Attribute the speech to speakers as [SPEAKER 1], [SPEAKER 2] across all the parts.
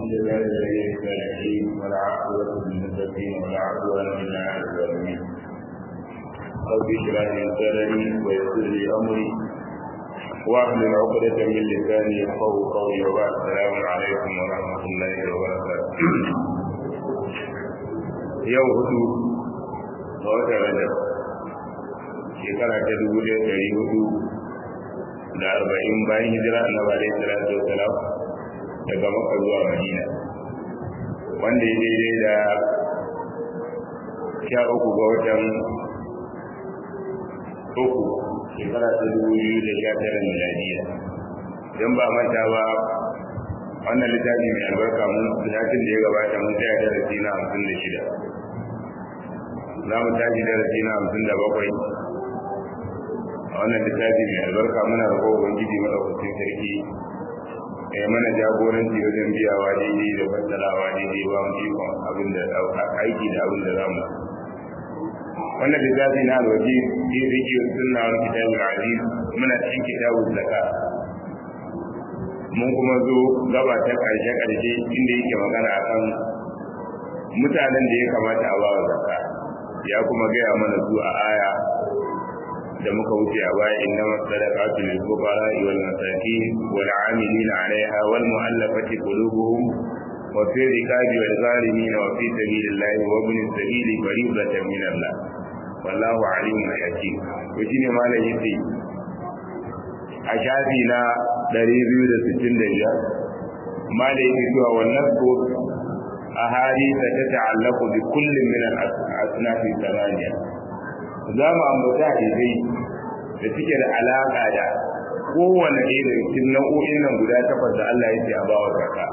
[SPEAKER 1] لله ولي الصالحين ولا عقبة للمتقين ولا عدوان إلا على الظالمين رب اشرح لي صدري ويسر لي أمري واحلل عقدة من لساني يفقه قولي وبعد السلام عليكم ورحمة الله وبركاته yau hudu ga watan rajab shekara ta dubu ɗaya ɗari hudu da arba'in bayan hijira annabi alaihi salatu wasalam daga makka zuwa madina wanda ya daidai da sha uku ga watan uku shekara ta dubu biyu da sha tara miladiya don ba manta ba wannan littafi mai albarka mun satin da ya gabata mun tsaya darasi na hamsin da shida za mu tashi darasi na hamsin da bakwai a wannan littafi mai albarka muna roƙo ubangiji madaukakin sarki ya mana jagoranci wajen biyawa daidai da fassarawa daidai ba mu ikon abin da aiki da abin da za mu wannan littafi na alwaji fi zikir sunna wani kitabul aziz muna cikin kitabul zakat mun kuma zo gaba ta ƙarshe ƙarshe inda yake magana akan mutanen da ya kamata a bawa zakka ya kuma gaya mana su a aya da muka wuce a baya inna masadaqatu lil fuqara wal masakin wal 'amilina 'alayha wal mu'allafati qulubuhum wa fi riqabi wal gharimin wa fi sabilillahi wa ibn sabili fariidatan min Allah wallahu 'alimun hakim to shine malam yace a shafi na 265 malam yake cewa wannan ko أحاديث تتعلق بكل من الأصناف الثمانية za mu ambata hadisai da suke da alaƙa da kowane ɗaya daga cikin nau'o'in nan guda takwas da Allah ya ce a bawa zaka.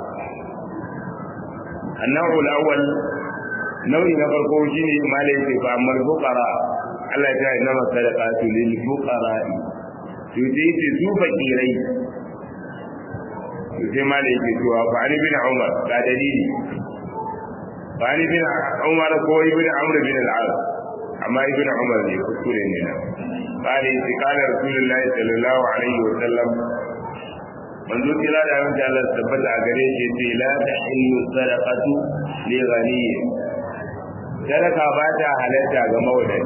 [SPEAKER 1] Annahu al-awwal nau'i na farko shine malai ce fa amal fuqara Allah ya ce na masadaqatu lil fuqara to sai ce su fakirai to sai malai ce to fa ali bin Umar ga dalili فعن ابن عمر كو ابن عمرو بن العاص اما ابن عمر ne kuskure ne nan قال قال رسول الله صلى الله عليه وسلم manzo kira da yawan Allah tabbata a gare shi ce la tahillu sadaqatu li ghani sadaka ba ta halatta ga mawadaci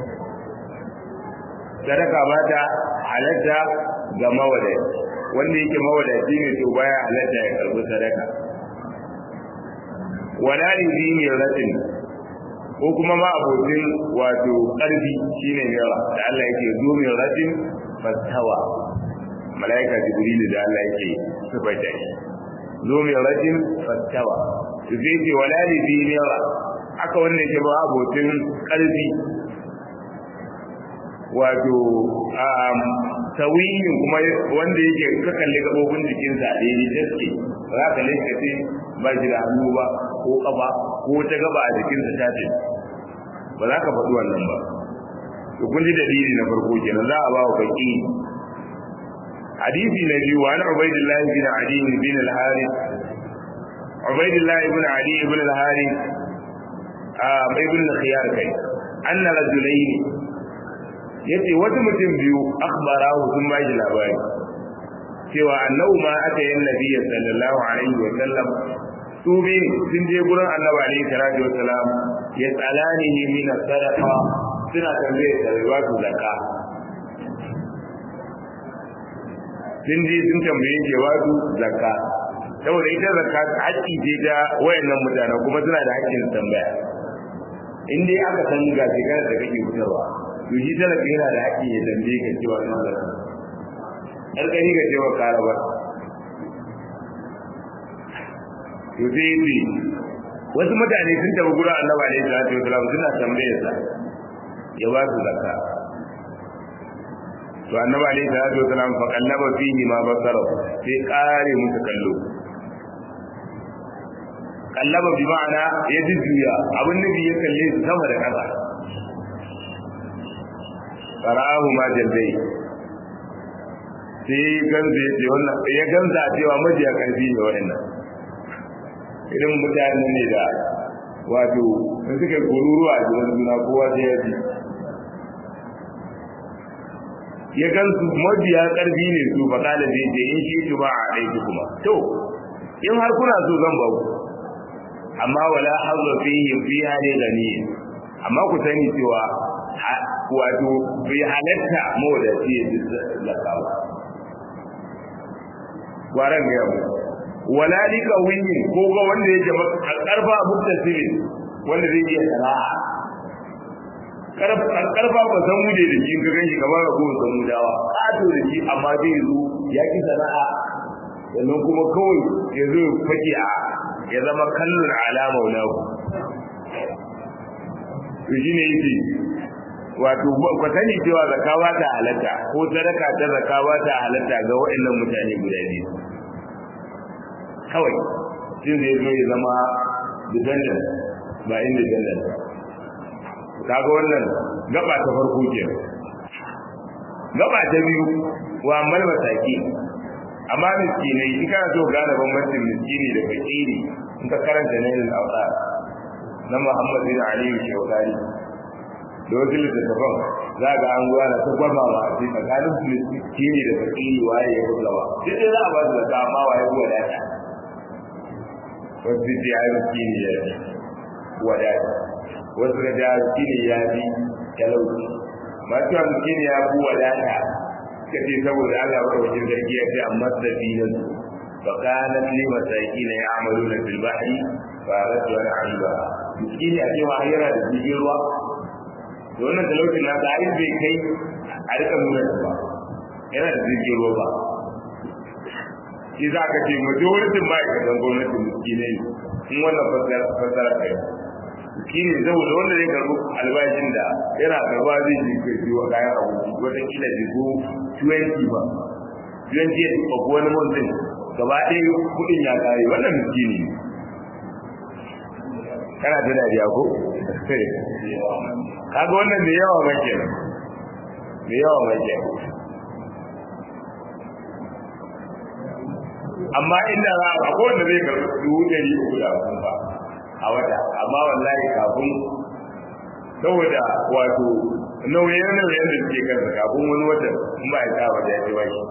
[SPEAKER 1] sadaka ba ta halatta ga mawadaci wanda yake mawadaci ne to baya halatta ya karbi sadaka wala lizini ratin ko kuma ma abokin wato ƙarfi shine mera da Allah yake zo min ratin fastawa malaika jibril da Allah yake sifaita shi zo min ratin fastawa to sai ce wala lizini aka wannan yake ba abokin ƙarfi wato tawiyin kuma wanda yake ka kalli gabobin jikinsa a daidai taske za ka leka ce ba shi da hannu ba ko kafa ko ta gaba a jikinsa ta ce ba za ka faɗi wannan ba to kun ji dalili na farko kenan za a ba wa baki hadisi na biyu wa na ubaidillah bin adi bin al-harith ubaidillah ibn adi ibn al-harith a ibn al-khiyar kai anna rajulaini yace wata mutum biyu akhbarahu sun ba shi labari cewa annabu ma aka yi nabi sallallahu alaihi wa sallam su bi sun je gurin annabi alaihi salatu wa salam ya tsalani min sadaqa suna tambaye da riwatu zakka sun je sun tambaye ke wato zakka saboda ita zakka haƙƙi ce ta wayannan mutane kuma suna da haƙƙin tambaya in dai aka san ga shekarar da kake fitarwa to shi talaka yana da haƙƙi ya tambaye ka cewa sun zakka ƙarƙari ga cewa karaba to sai yi wasu mutane sun tafi gura annaba alaihi salatu wasalam suna tambayar sa ya ba su zakka to annaba alaihi salatu wasalam fa kallaba fihi ma basara sai kare musu kallo kallaba bi ma'ana ya jujjuya abin nufi ya kalle su sama da ƙasa fara'ahu ma jaldai sai ganza ya ce wannan ya ganza cewa majiya karfi ne waɗannan irin mutane ne da wato in suka gururuwa a jiran juna kowa sai ya ji ya gansu mabiya karfi ne su fa kala zai ce in shi ba a aiki kuma to in har kuna so zan ba ku amma wala hazza fihi fiha ne gani amma ku sani cewa wato bai halatta mawadaci ya ji zakawa gwaran ga yau wala lika winni ko ga wanda yake karfa muttasili wanda zai iya sana'a karfa ba san wuce da shi ga ganshi kamar ga kowace san mudawa ato da shi amma zai zo ya ki sana'a sannan kuma kawai ya zo fake a ya zama kallon alama ulahu to shine yake wato ku sani cewa zakawa ta halatta ko sadaka ta zakawa ta halatta ga waɗannan mutane guda biyu kawai shi zai zo ya zama dependent ba independent kaga wannan gaba ta farko ke gaba ta biyu wa amal mataki amma miskinai in kana so gane bambancin miskini da fakiri in ka karanta nailul awsar na Muhammad bin Ali Shawkari da wasu littattafan za ga an gwana ta gwama ba a cikin tsakanin miskini da fakiri waye ya kusa ba duk da za a ba su da dama waye ko wadata wasu da ya miskini ya wadata wasu da ya miskini ya bi talauci masu yawan miskini ya fi wadata suka ce saboda Allah ba wajen zargi ya ce amma da filin فقالت لمساكين يعملون في البحر فأردت أن أعيبها miskini a cewa yana da jirgin ruwa da wannan talaucin na da ai bai kai a rika nuna shi ba yana da jirgin ruwa ba shi za ka ce majoritin ma'aikatan gwamnatin miskinai ne in wannan fassara kai miskini saboda wanda zai karbi albashin da yana karba zai je kai siyo kayan abinci wataƙila bai zo 20 ba 20 ya tuka wani mutum gaba ɗaya kuɗin ya kare wannan miskini ne kana ta dariya ko kaga wannan da yawa ba ke da yawa ba ke amma inda za a ko wanda zai karɓi dubu ɗari uku da hamsin ba a wata amma wallahi kafin saboda wato nauyin nauyin da suke kansa kafin wani watan in ba ya sa ba da ya ci ba shi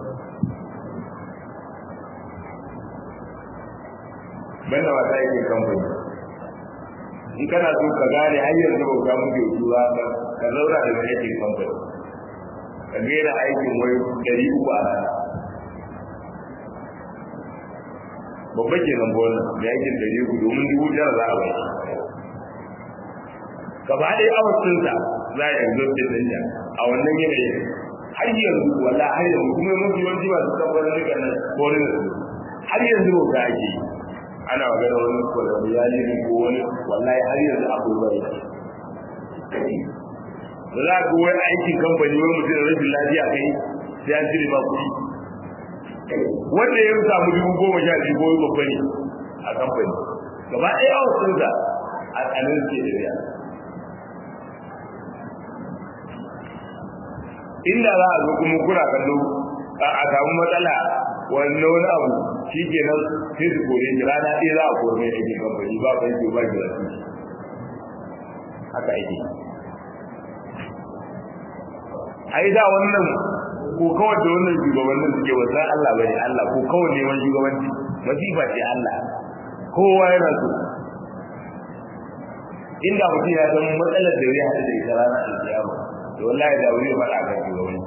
[SPEAKER 1] banda wata yake kamfani in kana so ka gane har yanzu bauta muke tura ka ka zauna da aikin kamfani ka gera aikin wai dari uku a rana babba ke nan wannan da aikin dari uku domin dubu tara za a bai gaba ɗaya awasinsa za a yanzu da danja a wannan yanayin har yanzu wala har yanzu kuma mafi yawanci masu kamfanin duka nan korin da su har yanzu bauta ake yi ana magana wani kwararru ya ne ko wani wallahi har yanzu akwai bai da za ka wani aikin kamfani wani mutum rashin lafiya kai sai an cire ma kuɗi wanda ya samu dubu goma sha biyu ko babba ne a kamfani gaba ɗaya a wasu da a tsanin ke da biya inda za a zo kuma kuna kallo a samu matsala wannan wani abu shi ke nan sai su kore shi rana ɗaya za a kore mai aikin kamfani ba ban yi ba gida su haka ake ai da wannan ko kawai da wannan shugabannin suke wasan Allah bane Allah ko kawai neman shugabanci masifa ce Allah kowa yana so inda mutum ya san matsalar da zai haɗu da ita ranar alkiyama to wallahi da wuri faɗa kan shugabanci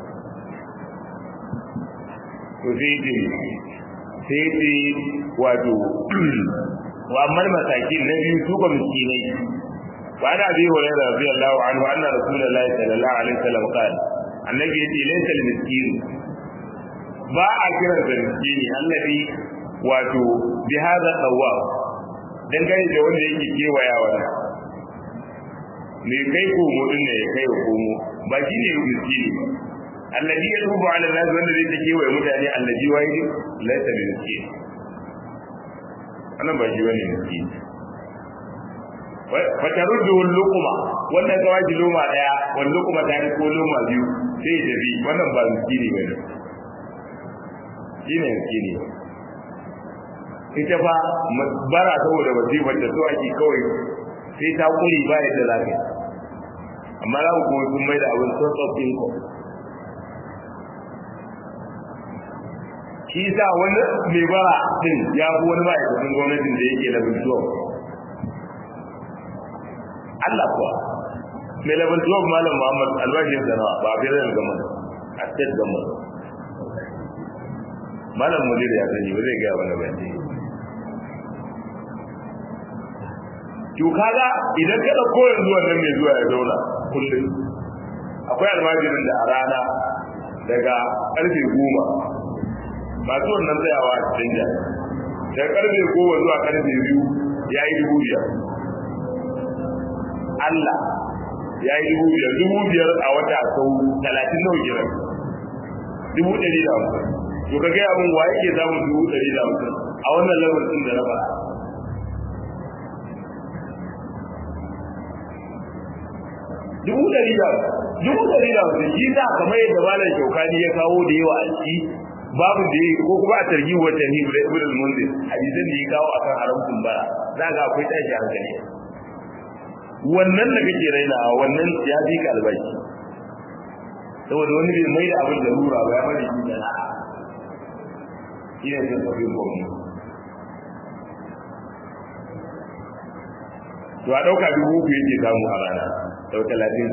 [SPEAKER 1] to sai ce sai ce wato wa ammal masakin na biyu su ba miskinai wa ana bi hurairah radiyallahu anhu anna rasulullahi sallallahu alaihi wasallam qala annabi yace laysa al-miskin ba a kira da miskini allazi wato bi hadha dawab dan gane da wanda yake kewaya wannan me kai ko mu din ne kai ko mu ba shi ne miskini ba allazi yatubu ala nas wanda zai take wa mutane allazi wahid laysa bi miskin annan ba shi bane miskin fa taruddu luqma wannan gawaji loma daya wannan luqma ta ko loma biyu sai da bi wannan ba miskini bane shine miskini ita fa bara saboda wasifar da so ake kawai sai ta kuri ba yadda za ka amma za ku kuma sun mai da abin source of income shi sa wani mai bara din ya fi wani ma'aikacin gwamnatin da yake level 12 Allah kuwa mai level 12 malam Muhammad albashin sanawa ba a federal government a state government malam mudir ya sani ba zai gaya wani ba to kaga idan ka dauko yanzu wannan mai zuwa ya zauna kullum akwai almajirin da a rana daga karfe goma masu wannan tsayawa a cikin jan daga karfe goma zuwa karfe biyu ya yi dubu biyar Allah ya yi dubu biyar dubu biyar a wata sau talatin nawa kiran dubu ɗari da hamsin to ka gaya min wa yake samun dubu ɗari da hamsin a wannan lamarin da na faɗa dubu ɗari da dubu ɗari da hamsin shi sa kamar yadda malam shaukani ya kawo da yawa a ciki babu da yi ko kuma a targi wa tarhi da ibn al-munzir hadisan da ya kawo akan haramcin bara za ga akwai tashi hankali wannan da kake raina wannan ya fi ka albashi saboda wani bai mai da abin da rura ba ya bari shi da na'a shi ne sun tafi gwamnati to a ɗauka dubu uku yake samu a rana sau talatin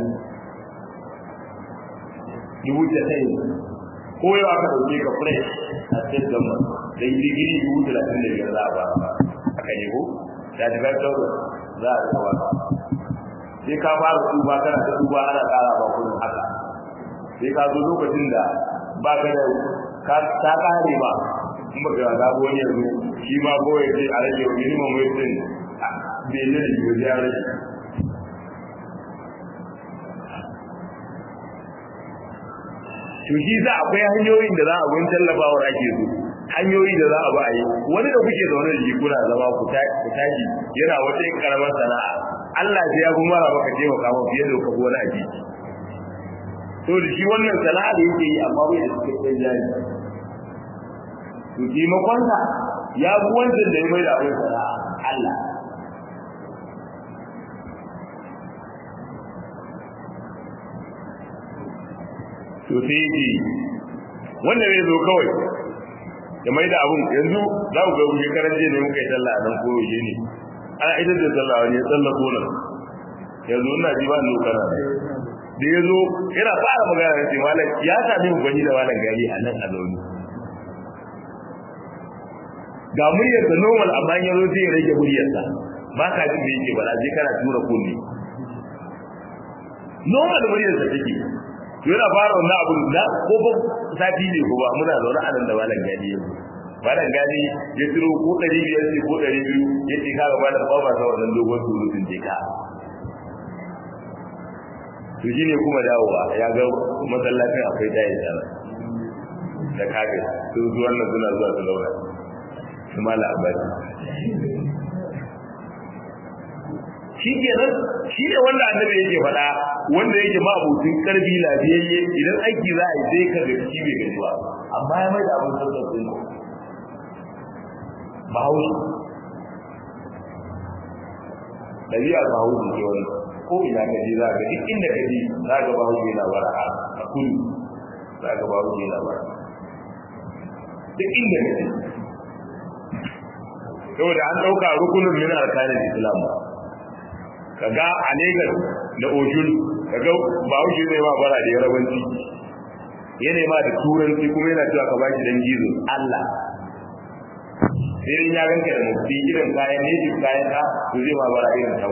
[SPEAKER 1] dubu casa'in ko yau aka ɗauke ka fresh a state government da yi digiri dubu talatin da biyar za a ba aka yi ko da ta ga za a kawo sai ka fara tuba kana ta tuba ana ƙara ba kullum haka sai ka zo lokacin da ba ka da ka ta ƙare ba in ba ka ga wani yanzu shi ma ko ya ce a rage minimum wage din bai ne da yiwu ya rage to shi za akwai hanyoyin da za a gun tallafawar ake so hanyoyi da za a ba a yi wani da kuke zaune da shi kuna zama ku tashi yana wata yin karamar sana'a Allah sai ya kuma mara baka taimaka ma fiye da ka wani aji to da shi wannan sana'a da yake yi amma bai da cikakken jari to taimakonsa ya fi wancan da ya mai da abin sana'a Allah to sai yake wanda zai zo kawai ya mai da abun yanzu za ku ga wuce karanje ne muka yi sallah nan ko yaushe ne ana ita da sallah wani ya sallah ko nan yanzu ina ji ba lokana da ya zo yana fara magana da ce malam ya sami mu gwani da malam gari a nan a zaune ga muryarsa normal amma ya zo sai ya rage muryarsa ba ka jin da yake bala je kana tura kunne normal muryarsa take yana fara wannan abu da ko ba sati ne ko ba muna zaune a nan da malam gani yanzu malam gani ya tiro ko ɗari biyar ce ko ɗari biyu ya ce kaga malam ba ba sa wannan dogon surutun je ka to shine kuma dawowa ya ga masallacin akwai tayi tsara da kafin su zuwan nan suna zuwa su laura su mala abadi shi kenan shi ne wanda annabi yake faɗa wanda yake ma abokin karfi lafiyayye idan aiki za a yi sai ka gaci shi bai gaji ba amma ya mai da abin sassan sun bahaushe ɗabi'ar bahaushe ce wani ko ina ka je za ka duk inda ka je za ka bahaushe yana bara a kudu za ka bahaushe yana bara duk inda ka je saboda an ɗauka rukunin min arkanin islam ba kaga a Lagos da Oshun kaga Bahaushe zai ma bara da Yarabanci yana ma da Turanci kuma yana cewa ka baki dan gizo Allah sai ya ganka da mufti irin kayan ne shi kayan ka to zai ma bara irin tau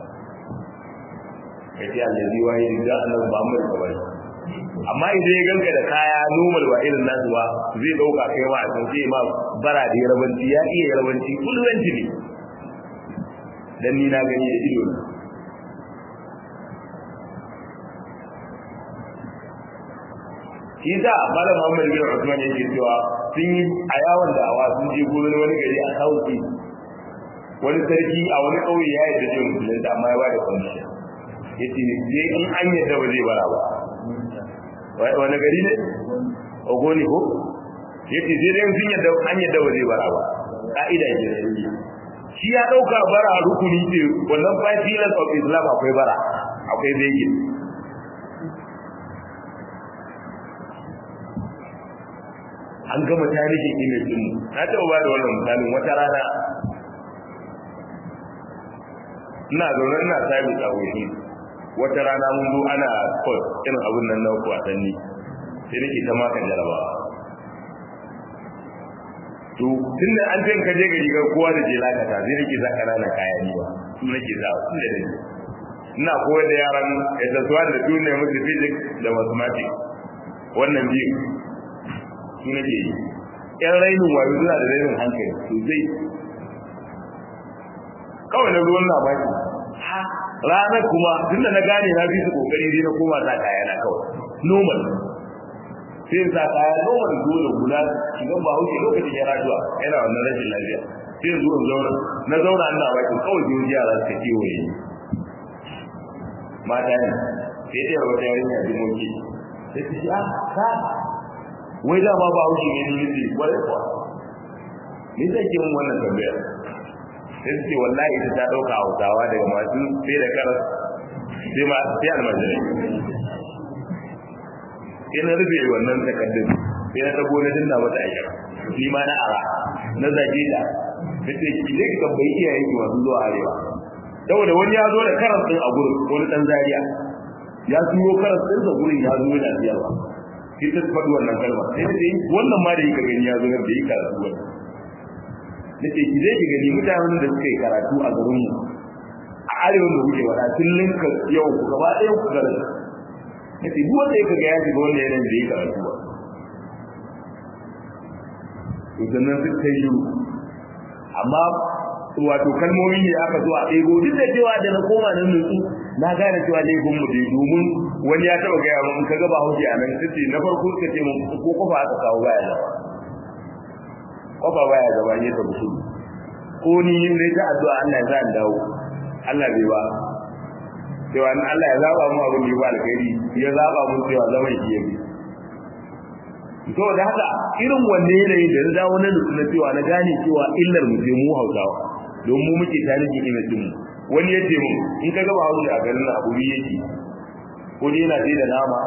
[SPEAKER 1] kace Allah zai waye da Annabi Muhammad sallallahu alaihi amma idan ya ganka da kaya normal ba irin nasu ba zai dauka kai ma a san sai ma bara da Yarabanci ya iya Yarabanci kulwanci ne dan ni na gani da ido na shi da malam Muhammad bin Usman yake cewa sun yi a yawon da awa sun je gurin wani gari a Sauki wani sarki a wani kauye ya yi da musulun da amma ya ba da condition yace sai in an yadda ba zai bara ba wani gari ne ogoni ko yace sai dai sun yadda an yadda ba zai bara ba ka'ida ce da shi ya dauka bara rukuni ce wannan five pillars of Islam akwai bara akwai begin an an gama tarihin image din na taɓa ba da wannan misalin wata rana ina zaune ina sabi tsawoshi wata rana mun zo ana sport irin abin nan na wasanni sai nake ta maka jarabawa to tun da an ka je gari ga kowa da je lakata sai nake za ƙananan kaya ni ba su nake za su da nake ina koyar da yaran ss1 da tune musu physics da mathematics wannan biyu su nake yi yan rainin wayo suna da rainin hankali sosai kawai na ruwan na baki ranar kuma tun da na gane na fi su kokari dai na koma sa kaya na kawai normal sai sa kaya normal dole guda shigan ba hauke lokacin ya rajuwa yana wannan rashin lafiya sai zuwa zauna na zauna ina baki kawai jiyoyi yara suka kewaye mata ne sai ɗaya wata yarinya jimoki sai ta ce ah ka wai da ma ba hauki ne ni nufi kwarai kuwa ni zai ke mun wannan tambaya sai su ce wallahi ita ta ɗauka hausawa daga masu sai da karas sai ma sai almajirai sai na rufe wannan takardun sai na tabo na dinna mata aiki ni ma na ara na zage ta nace ki je ki tambayi iyayen ki masu zuwa arewa saboda wani ya zo da karas din a gurin wani dan zariya ya siyo karas din da gurin ya zo yana siyarwa sai ta faɗi wannan kalma sai ta ce wannan ma da yake gani ya zo da yi karatu wannan nace ki je ki gani mutanen da suka yi karatu a garin mu a arewa da kuke wada tun linka yau ku gaba ɗaya ku garin nace duk wanda yake ga ya shiga wannan yanayin da yi karatu ba to sannan suka kai shiru amma wato kalmomi ne aka zo a ɗebo duk da cewa da na koma nan nutsu na gane cewa laifin mu dai domin wani ya taba gaya mun ka ga ba hauke a nan sai na farko suka ce mun ko kofa aka kawo baya da kofa baya gaba ne ta musu ko ni ne ta addu'a Allah ya sa in dawo Allah bai ba cewa Allah ya zaba mu abin da ya ba alkhairi ya zaba mu cewa zaman shi yabi to da haka irin wanne yanayin da na dawo na nutsu na cewa na gane cewa illar mu ce mu Hausawa don mu muke tarihin imajin mu wani ya ce mu in ka gaba hausa a garin abu biyu yake ko dai yana da nama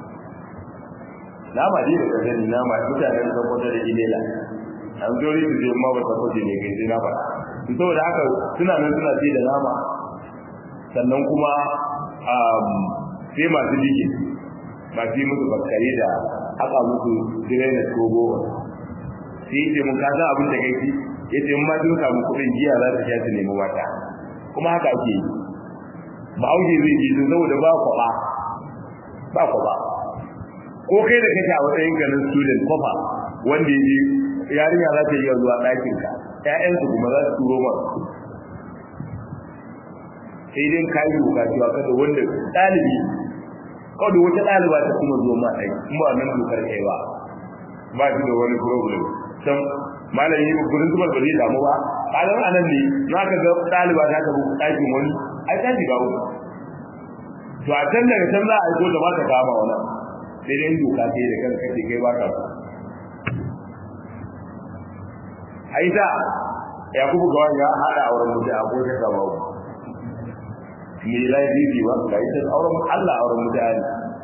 [SPEAKER 1] nama dai da kasani nama mutanen da kwata da ilela an zori su je ma ba ta kwace ne kai sai na faɗa saboda haka suna nan suna ce da nama sannan kuma sai masu dike masu yi musu bakkare da haka musu direna ko goma sai ce mun kasa abin da kai ya ce ma sun samu kuɗin jiya za su sha su nemi mata kuma haka ake yi ba auge zai ji sun saboda ba kwaba ba kwaba ko kai da kake a matsayin ganin student kofa wanda ya ji yarinya za ta iya zuwa ɗakin ka ƴaƴansu kuma za su turo ma sai dai ka yi doka cewa kada wanda ɗalibi kawai da wata ɗaliba ta kuma zuwa ma ɗaki kuma nan dokar kai ba ba shi da wani problem san malam yi gurin zubar ba zai damu ba kalan anan ne na ka ga ɗaliba ta tafi ɗakin wani ai ta shiga uku to a can daga can za a aiko da ba ta kama wani sai dai doka ce da kanka kace kai ba ka so ai da ya kuma ga wani ya haɗa auren mutum a kowace gaba me laifi ba ga ita auren Allah auren mutane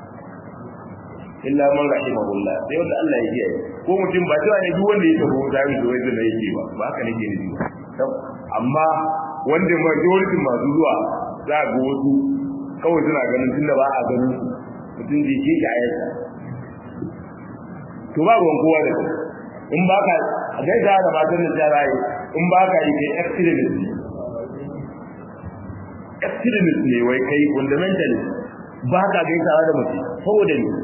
[SPEAKER 1] illa man rahimahullah sai wanda Allah ya kiyaye ko mutum ba cewa ne duk wanda ya tafi wuta ne to wanda yake ba ba haka nake nufi ba amma wanda majority masu zuwa za ga wasu kawai suna ganin tunda ba a ganin mutum zai ke ki ayarsa to ba ruwan kowa da in ba ka a gaisa da matan da ta rayu in ba ka yi kai extremist extremist ne wai kai fundamentalist ba ka gaisawa da mace saboda ne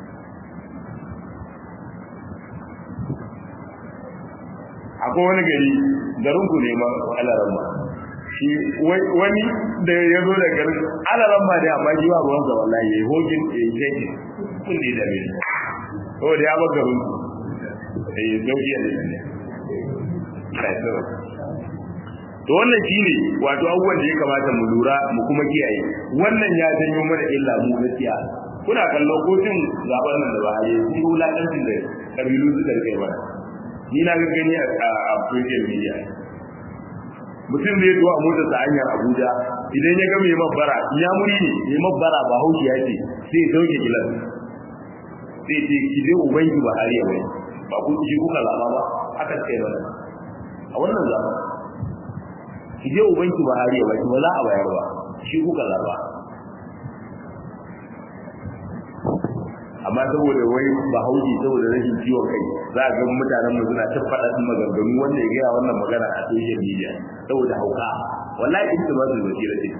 [SPEAKER 1] akwai wani gari garin ku ne ma alaran ma shi wani da ya zo da garin alaran ma da amma jiwa ruwan sa wallahi yayi hogin yayi jeji kun ne da mai to da ya bar garin ku eh dauki ne kai to to wannan shine wato abubuwan da ya kamata mu lura mu kuma kiyaye wannan ya janyo mana illa mu gaskiya kuna kallo kotun zaben nan da ba a yi shi wulakancin da kabilu suka rike mana ni na gani a social media mutum zai zuwa motar sa hanyar Abuja idan ya ga mai mabbara ya muri ne mai mabbara ba hauki ya ce sai sauke gilas sai ce ki je ubangi ba har yau ba ku ji kuka zaba ba aka ce mana a wannan zaba ki je ubanki Buhari ya baki ba za a bayar ba shi kuka zaba amma saboda wai ba hauji saboda rashin ciwon kai za a ga mutanen mu suna ta faɗa maganganu wanda ya gaya wannan magana a social media saboda hauka wallahi in ba su basira ce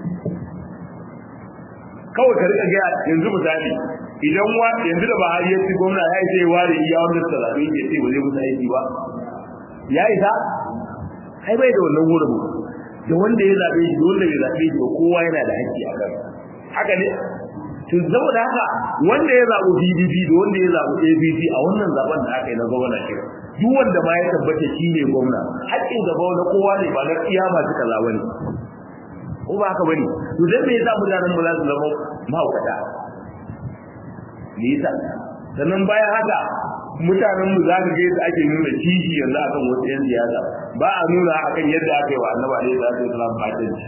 [SPEAKER 1] kawai ka rika gaya yanzu misali idan wa yanzu da Buhari ya ci gwamna ya ce ware iya wanda suka zaɓe ya ce ba zai musu aiki ba ya isa kai bai da wannan wurin da wanda ya zaɓe shi da wanda bai zaɓe shi ba kowa yana da haƙƙi a kan haka ne to saboda haka wanda ya zaɓi PDP da wanda ya zaɓi APC a wannan zaben da aka yi na gwamna shi duk wanda ma ya tabbata shi ne gwamna haƙƙin gaba na kowa ne ba na iya masu kaza ba ne ko ba haka bane to dan me yasa mutanen mu za su zama mahaukata me yasa sannan bayan haka mutanen mu za ka ga yadda ake nuna kishi yanzu akan wasu yan siyasa ba a nuna akan yadda aka yi wa annabi alaihi salatu wasallam fatanci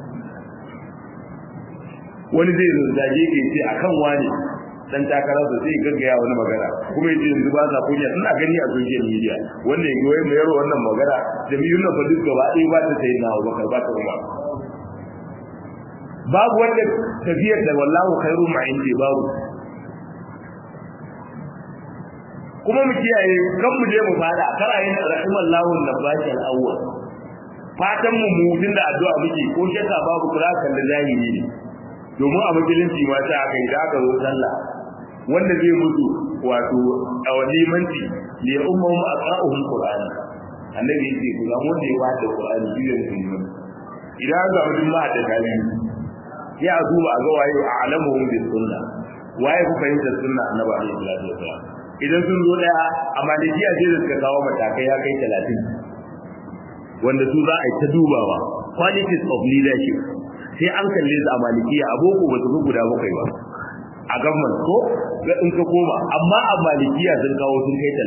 [SPEAKER 1] wani zai zage ke ce akan wani dan takarar da zai gaggaya wani magana kuma yace yanzu ba sa kunya ina gani a social media wanda ya goyi mai yaro wannan magana jami'un nan fa duk gaba ɗaya ba ta sai na Abubakar ba ta Umar babu wanda tafiyar da wallahu khairu ma indi babu kuma mu kiyaye kan mu je mu fada kara yin rahimallahu nabashi al-awwal fatan mu mutun da addu'a muke ko shakka babu kura kan da zahiri ne domin a musulunci ma ta aka yi da aka zo sallah wanda zai mutu wato a wani manti li ummahum aqra'uhum qur'an annabi yake ku ga wanda ya bada qur'ani shi ne musulmi idan ga mutum ma da kalibi ya duba ga waye a'lamuhum bis sunna waye ku fahimta sunna annabi alaihi salatu wasallam idan sun zo daya a malikiya ce da suka kawo matakai ya kai 30 wanda su za a yi ta dubawa qualities of leadership sai an kalle su a malikiya a boko ba su fi guda bakwai ba a government ko in ka koma amma a malikiya sun kawo sun kai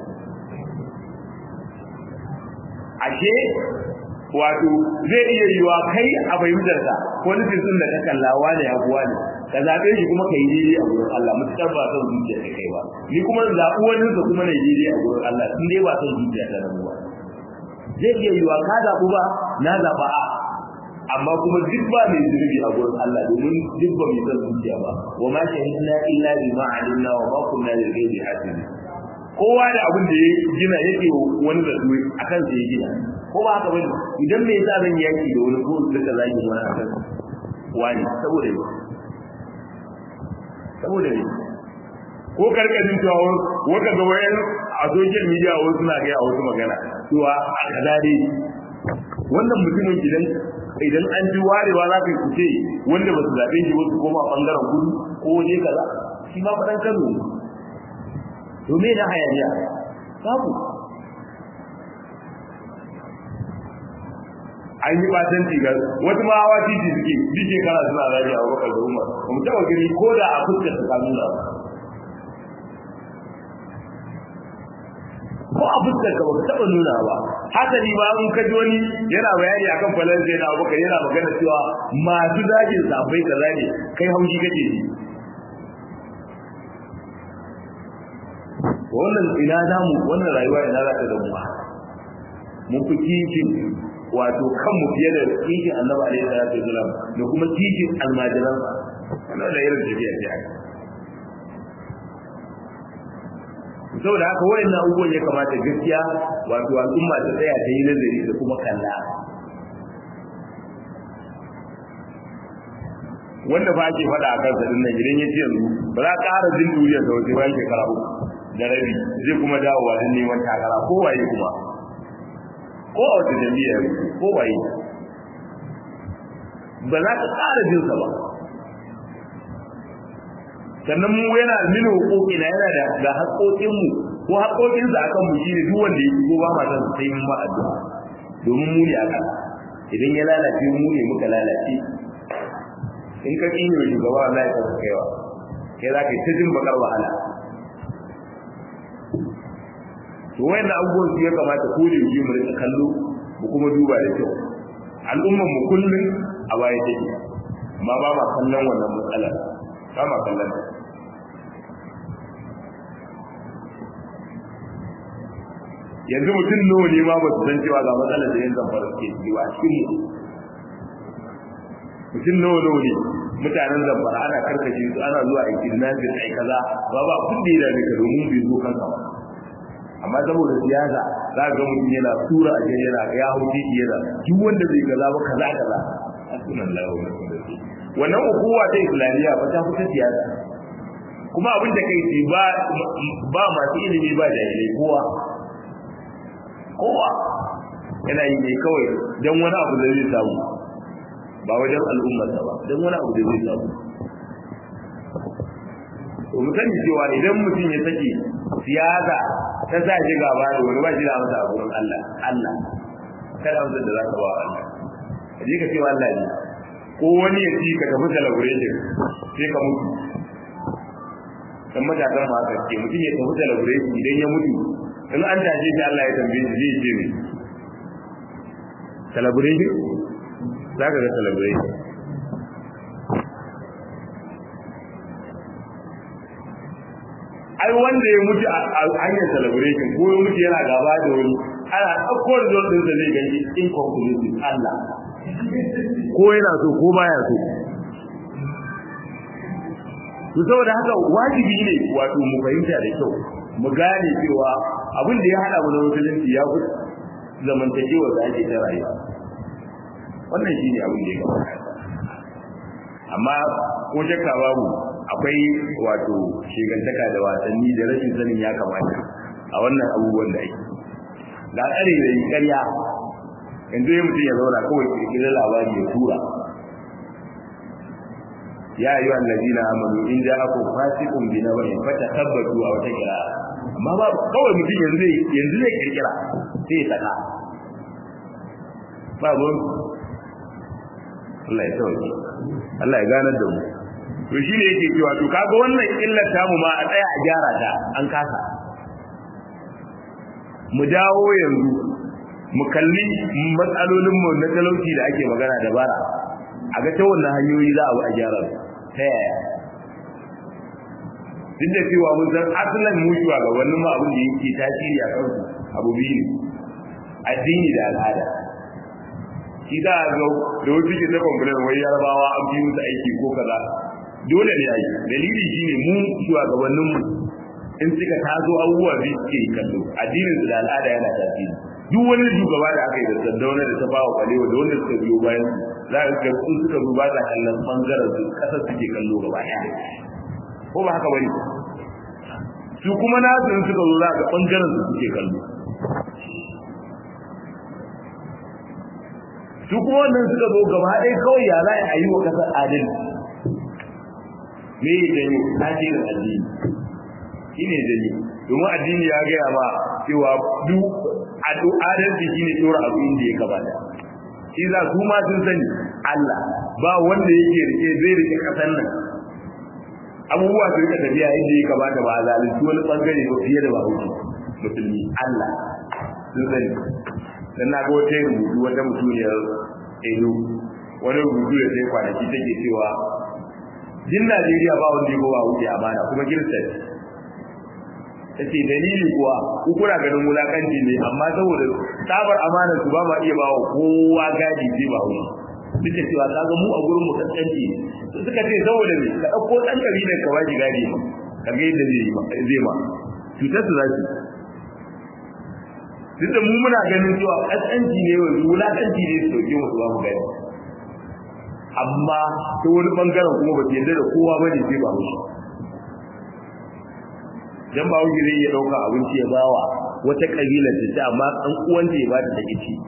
[SPEAKER 1] 30 ashe wato zai iya yiwa kai a fahimtarsa qualities din da ka kallawa ne abuwa ne ka zaɓe shi kuma ka yi daidai a gurin Allah mutukar ba son zuciya ta kai ba ni kuma zaɓi wani sa kuma na yi daidai a gurin Allah in dai ba son zuciya ta nan ba zai iya yiwa ka zaɓu ba na zaɓa a amma kuma duk ba mai zunubi a gurin Allah domin duk ba mai son zuciya ba wa ma shahidna illa bima alimna wa ma kunna lil ghaibi hasibin kowa da abin da ya gina yake wani da su akan sai ya gina ko ba haka bane idan me yasa zan yaki da wani ko duka zaki wani akan wani saboda saboda ne ko karkashin cewa waka ga wayan a social media wasu suna ga a wasu magana cewa a kaza dai wannan mutumin idan idan an ji warewa za ka kuce wanda ba su zaɓe shi wasu koma bangaren kudu ko waje kaza shi ma faɗan kano ne to me na hayaniya babu an yi batan tiga wasu ma hawa titi suke duk shekara suna rage a bakar da umar ba mu taɓa gani ko da a fuskar su ka nuna ko a fuskar ka ba ka taɓa nuna ba hasali ba in ka ji wani yana bayani akan falon zai na bakar yana magana cewa masu zagin safai ka zage kai haushi kake ji wannan ina damu wannan rayuwa ina za ta damu mun fi kishin wato kanmu fiye da kishin annabi alaihi salatu wasalam da kuma kishin almajiran wannan da irin tafiya ce haka saboda haka wayannan abubuwan ya kamata gaskiya wato al'umma ta tsaya ta yi nazari da kuma kalla wanda ba ake faɗa a kansa din nan idan ya ce yanzu ba za ka ƙara jin duniyar sa wace bayan shekara uku da rabi zai kuma dawowa don neman takara ko waye kuma ko a wata jami'ar ko waye ba za ka ƙara jinsa ba sannan mu yana mini hukuki na yana da ga haƙoƙin mu ko haƙoƙin sa akan mu shine duk wanda ya ko ba ma san sai mun ba addu'a domin mu ne aka idan ya lalace mu ne muka lalace in ka kinyo shugaba Allah ya kawo kaiwa kai za ka yi ta jin bakar wahala to wayan abubuwan su ya kamata ko da yake mu rika kallo mu kuma duba da kyau al'ummar mu kullun a baya take amma ba ma kallon wannan matsalar ba ma kallon yanzu mutum nawa ne ma ba su san cewa ga matsalar da yan zamfara suke ciki ba a cikin mu mutum nawa nawa ne mutanen zamfara ana karkashe su ana zuwa a kidnapping ai kaza ba ba kun da yana ka domin bai zo kanka ba amma saboda siyasa za ga mutum yana tura a jere yana ya hau titi yana duk wanda bai gaza ba kaza kaza asunan lahu wannan ukuwa ta islamiyya ba ta fita siyasa kuma abin da kai ce ba ba masu ilimi ba jahilai kowa kowa yana yi ne kawai don wani abu da zai samu ba wajen al'ummarsa ba don wani abu da zai samu to mu sani cewa idan mutum ya sake siyasa ta sa shi gaba da wani ba shi da masa a gurin Allah Allah kada amsar da za ka ba Allah ka je ka ce wa Allah ne ko wani ya ci ka tafi celebration sai ka mutu dan matakan ma haka ce mutum ya tafi celebration idan ya mutu in an tashe shi Allah ya tambaye shi zai ce ne celebration za ka ga celebration ai wanda ya mutu a hanyar celebration ko ya mutu yana gaba da wani ana ɗauko result ɗinsa zai gani inconclusive Allah ko yana so ko baya so to saboda haka wajibi ne wato mu fahimta da kyau mu gane cewa abin da ya hada mu na musulunci ya fi zamantakewa da ake ta rayuwa wannan shine abin da ya kamata amma ko shakka babu akwai wato shigantaka da wasanni da rashin sanin ya kamata a wannan abubuwan da ake da tsare da yi ƙarya yanzu ya mutum ya zauna kawai kirkirar labari ya tura ya yi wa allazina amanu in ja aku fasiqun bi nabain fatakabbatu a wata kira amma ba kawai mutum yanzu yanzu zai kirkira sai ya saka ba mun Allah ya sauke Allah ya ganar da mu to shi ne yake cewa to kaga wannan illar tamu ma a tsaya a gyara ta an kasa mu dawo yanzu mu kalli matsalolin mu na talauci da ake magana da bara a ga ta wannan hanyoyi za a bi a gyara su ta yaya duk da cewa mun san asalin mu ga wannan ma abin da yake tasiri a kansu abu biyu ne addini da al'ada shi za a ga da wasu ke ta complain wai yarabawa an fi musu aiki ko kaza dole ne ai dalili shine mu shugabannin mu in suka tazo abubuwa bi suke kallo addinin da al'ada yana tasiri duk wani shugaba da aka yi da sandauna da ta bawa kwalewa da wanda suka biyo bayan su za ka ga sun suka zo ba sa kallon bangaren su kasar suke kallo gaba ɗaya ko ba haka bane su kuma nasu in suka zo za ka bangaren su suke kallo su kuma wannan suka zo gaba ɗaya kawai ya za a yi wa kasar adalci me ya janyo tasirin addini shi ne janyo domin addini ya gaya ma cewa duk adalci shi ne tsora abu inda ya gabata shi za su ma sun sani Allah ba wanda yake rike zai rike kasan nan abubuwa su rika tafiya inda ya kamata ba a zalunci wani bangare ba fiye da ba wuce musulmi Allah sun sani dan na ga wata rubutu wata mutuniyar edo wani rubutu da sai kwanaki take cewa jin Najeriya ba wanda ya ba wuce amana kuma kirista ce tace dalili kuwa ku kuna ganin wulakanci ne amma saboda sabar amanar su ba ma iya bawa kowa gadi sai ba wuce duk da cewa kaga mu a gurin mu kaskanci su suka ce saboda me ka dauko dan kabilar ka baji gadi ka ga yadda zai zai ma cutar su zaki duk da mu muna ganin cewa kaskanci ne wulakanci ne su dauke mu su ba mu gadi amma ta wani bangaren kuma ba yarda da kowa ba ne sai ba wuce dan ba wuce zai iya dauka abinci ya bawa wata kabila ta ce amma dan uwanta ya bata take ci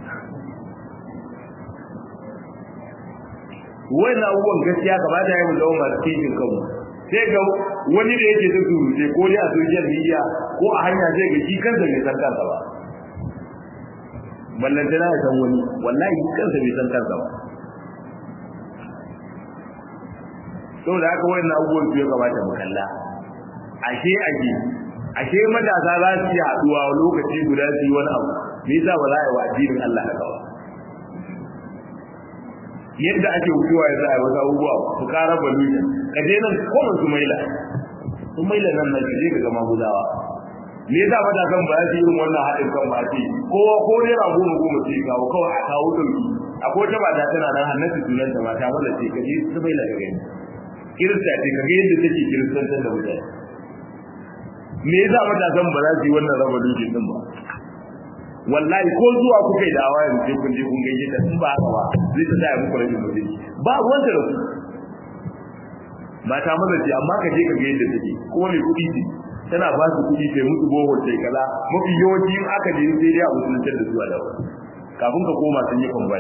[SPEAKER 1] wannan abubuwan gaskiya kamata ya yi mu zama masu kishin kanmu sai ga wani da yake ta surute ko ne a social media ko a hanya zai ga shi kansa bai san kansa ba ballantana ya san wani wallahi kansa bai san kansa ba saboda haka wannan abubuwan su ya kamata mu kalla ashe ake ashe matasa za su yi haɗuwa lokaci guda su yi wani abu me yasa ba za a yi wa addinin Allah haka ba yadda ake wucewa ya za a yi wasu abubuwa su ƙara balujan ka je nan kuma su maila su maila nan nan je ga gama gudawa me yasa matasan ba su irin wannan haɗin kan ba ce kowa ko naira goma goma ce kawo kawai a kawo ɗauki akwai wata mata tana nan hannatu sunan ta mata wanda ce kaje su bai daga gani kirista ce kaga yadda take kiristantar da mutane me yasa matasan ba za su yi wannan raba duki din ba wallahi ko zuwa kuka yi dawa yanzu sai kun je kun gaishe ta in ba haka ba zai ta sa ya muku rashin mutunci ba ruwan ta da su mata maza ce amma ka je ka ga yadda take kuma mai kuɗi ce tana ba su kuɗi sai musu boho sai kaza mafi yawanci in aka je sai dai a musulunci da su a dawo kafin ka koma sun yi kwambai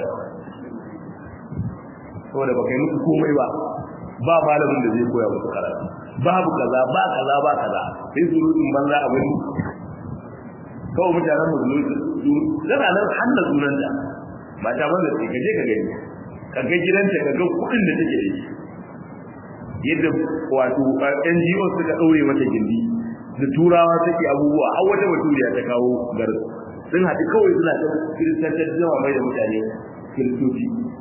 [SPEAKER 1] saboda ba kai musu komai ba ba malamin da zai koya musu karatu babu kaza ba kaza ba kaza sai su rudin banza a wani kawai mutanen musulunci zana nan hannu sunanta mata maza ce ka je ka gani ka ga gidanta ka ga kuɗin da take da shi yadda wato NGO suka ɗaure mata gindi da turawa take abubuwa har wata baturiya ta kawo gar sun haɗu kawai suna ta kiristantar zama mai da mutane kiristoci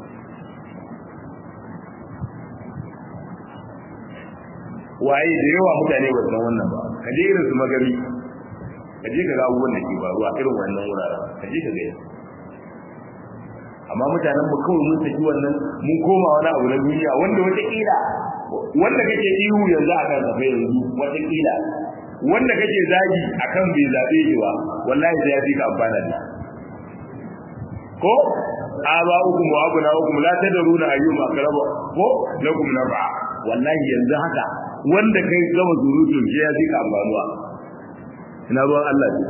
[SPEAKER 1] waye da yawa mutane ba san wannan ba ka je irin su magari ka je ka ga abubuwan da ke faruwa irin wannan wuraren ka je ka ga amma mutanen mu kawai mun saki wannan mun koma wani abu na duniya wanda wata kila wanda kake ihu yanzu a kan safa yanzu wata kila wanda kake zagi akan bai zabe shi ba wallahi sai ya fi ka amfana da ko aba ukum wa abuna ukum la tadruna ayyuma aqrabu ko lakum nafa wallahi yanzu haka wanda kai gama surutun shi ya fi ka amfanuwa ina ruwan Allah ne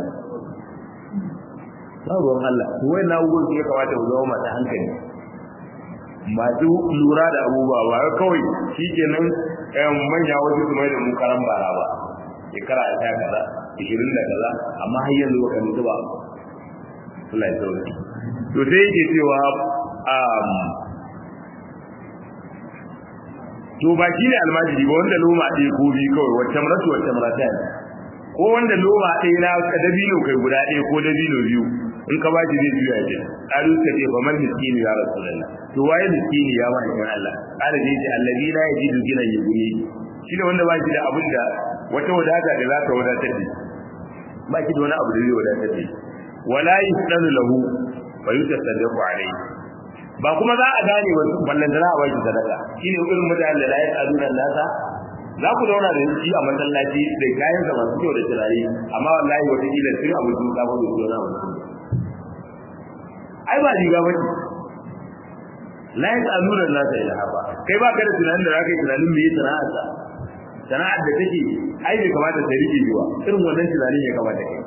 [SPEAKER 1] ba ruwan Allah to wai na ugun ya kamata mu zama masu hankali masu lura da abubuwa ba kawai shikenan manya wasu su mai da mu karan bara ba shekara ta kaza ishirin da kaza amma har yanzu baka mutu ba Allah ya sauke to sai yake cewa um to ba shi ne almajiri ba wanda loma ɗaya ko biyu kawai wacce maratu wacce marata ne ko wanda loma ɗaya na dabino kai guda ɗaya ko dabino biyu in ka bashi zai juya ce ƙaru ka ce fa man miskini ya rasulullah to waye miskini ya ma in Allah ƙara da yace allazi la yajidu gina yuguni shi ne wanda ba shi da abin da wata wadata da za ta wadatar da ba shi da wani abu da zai wadatar da wala yusdalu lahu wa yutasaddaqu alayhi ba kuma za a gane ba ballan da za a baki sadaka shine irin mutanen da la yasaluna nasa za ku zauna da shi a masallaci da kayan sa masu kyau da turare amma wallahi wata kila sun abu sun kafa da su na mutum ai ba riga ba ce la yasaluna nasa ila haba kai ba ka da tunanin da zaka yi tunanin me yasa sana'arsa sana'ar da take ai bai kamata ta rike jiwa irin wannan tunanin ya kamata kai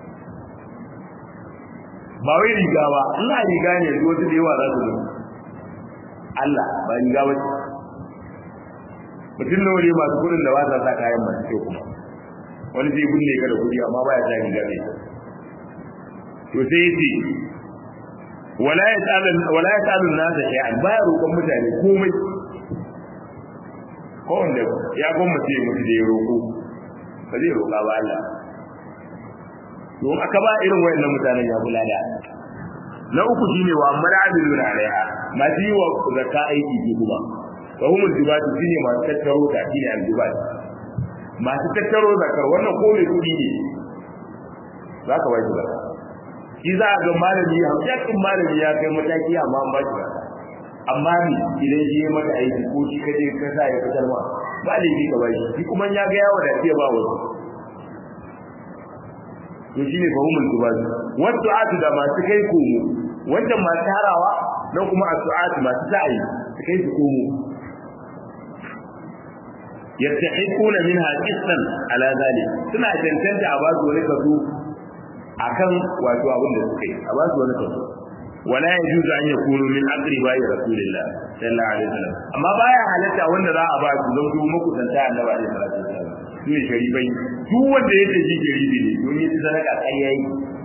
[SPEAKER 1] ba wai riga ba Allah riga ne yanzu wasu da yawa za su zo Allah ba riga ba ce mutum nawa ne masu kudin da ba sa sa kayan masu kyau kuma wani zai kunne ka da kudi amma baya sa riga mai to sai yace wala yasalu wala yasalu nasa shay'an baya roƙon mutane komai ko wanda ya gwammace mutu da ya roƙo ba zai roƙa ba Allah don aka ba irin wayannan mutanen ya kula da na uku shine wa amara abilun alaiha ma ji wa zakka aiki ke kuma wa humul jibatu shine masu tattaro ta shine aljibat masu tattaro zakar wannan ko mai kudi ne za ka bashi zakka shi za a ga malami hamshakin malami ya kai mataki amma an bashi zakka amma ni idan shi ya maka aiki ko shi kaje ka sa ya fitar ma ba laifi ka bashi shi kuma ya ga yawa da ba wasu to shine fahimul dubaz wato atu da masu kai komo wannan masu harawa nan kuma asu'at masu sa'i su kai su komo yastahiquna minha qistan ala zalik suna tantance a basu wani kaso akan wato abin da suka yi a basu wani kaso wala yajuzu an yakunu min aqriba rasulillah sallallahu alaihi wasallam amma baya halatta wanda za a ba su don su muku tantance annabi alaihi wasallam su ne sharifai duk wanda ya tafi sharifi ne don yi sadaka kai yayi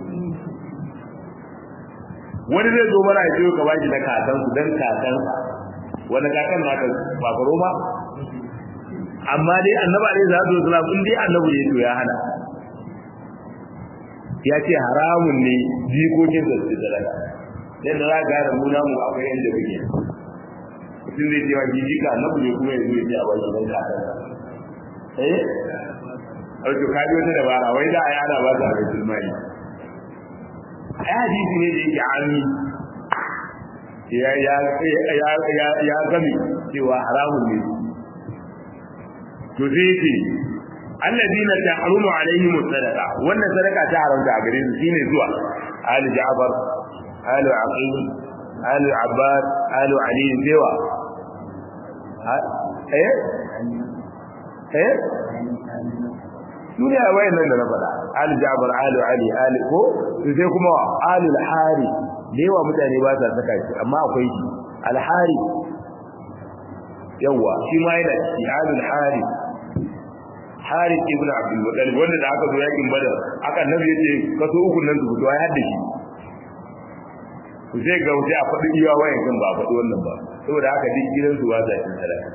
[SPEAKER 1] wani zai zo mana ya ce ka bashi na kakan su dan kakan wani kakan naka ba faro ba amma dai annabi alaihi salatu wasallam in dai annabi ne to ya hana ya ce haramun ne jikokin da su sadaka dan da za ka ga mu namu akwai yanda muke mutum zai ce wa jijika annabi ne kuma ya zo ya ce a bashi dan kakan eh wato ka ji wata dabara wai za a yi ana ba su a baitul mali ai hadisi ne da yake ami ya ya ya ya ya gami cewa haramun ne to sai ce alladina tahrumu alaihim sadaqa wannan sadaka ta haramta a gare su shine zuwa ali ja'far ali aqil ali abbas ali ali zewa eh eh duniya wayan nan da na faɗa ali ja'far ali ali ali ko sai kuma ali al-hari da yawa mutane ba sa saka shi amma akwai shi al-hari yawa shi ma yana shi ali al-hari Harith ibn Abdul Muttalib wanda da aka zo yakin Badar aka nabi yace kaso uku nan su fito ai hadda shi ku sai ga wuce a faɗi iya wayan kan ba a faɗi wannan ba saboda haka duk gidan su wasa cin sadaka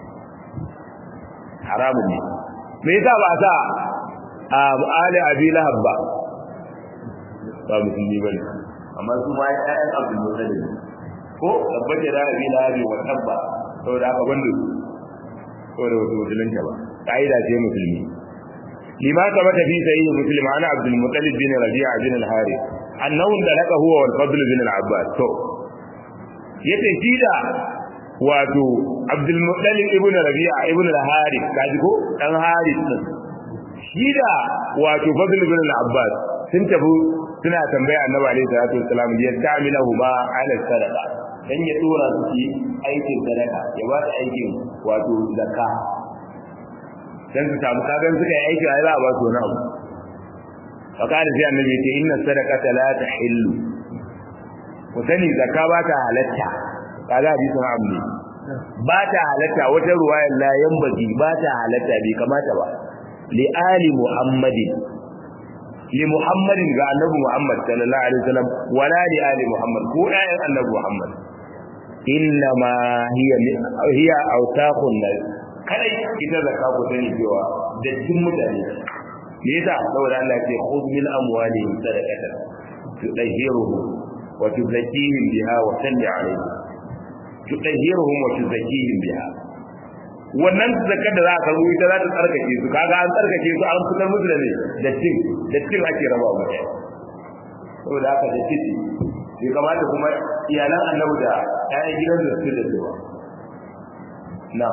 [SPEAKER 1] haramun ne me yasa ba sa a ali abi lahab ba ba musulmi bane amma su ma ƴaƴan Abdul Muttalib ko tabbata da abi lahab wa tabba saboda haka banda saboda wasu musulunta ba ka'ida ce musulmi lima sabata fi sahih muslim ana abdul muttalib bin rabi'a bin al-harith annahu dalaka huwa wal fadl bin al-abbas to yace shi da wato abdul muttalib ibn rabi'a ibn al-harith kaji ko dan harith din shi da wato fadl bin al-abbas sun tafi suna tambaya annabi alaihi salatu wassalam ya ta'amilahu ma ala sadaqa dan ya dora su ci aikin sadaka ya ba su aikin wato zakka dan su samu kagan suka yi aiki ai za a ba su wani abu fakari sai annabi ce inna sadaqata la tahillu ku sani zakka ba ta halatta kaga hadisin abu ne ba ta halatta wata ruwayar la yambaji ba ta halatta bai kamata ba li ali muhammadin li muhammadin ga annabi muhammad sallallahu alaihi wasallam wala li ali muhammad ko ayyan annabi muhammad inna ma hiya hiya awsaqun nas kadai ita zakka ku sani cewa dattin mutane me yasa saboda Allah ya ce khudh min amwalihim sadaqatan tudahhiruhum wa tuzakkihim biha wa salli alayhim tudahhiruhum wa tuzakkihim biha wannan zakar da za ka rubuta ita za ta tsarkake su kaga an tsarkake su an fitar musu da ne dattin dattin ake raba mutane saboda haka da titi bai kamata kuma iyalan annabi da ƴaƴan gidan da su da zuwa na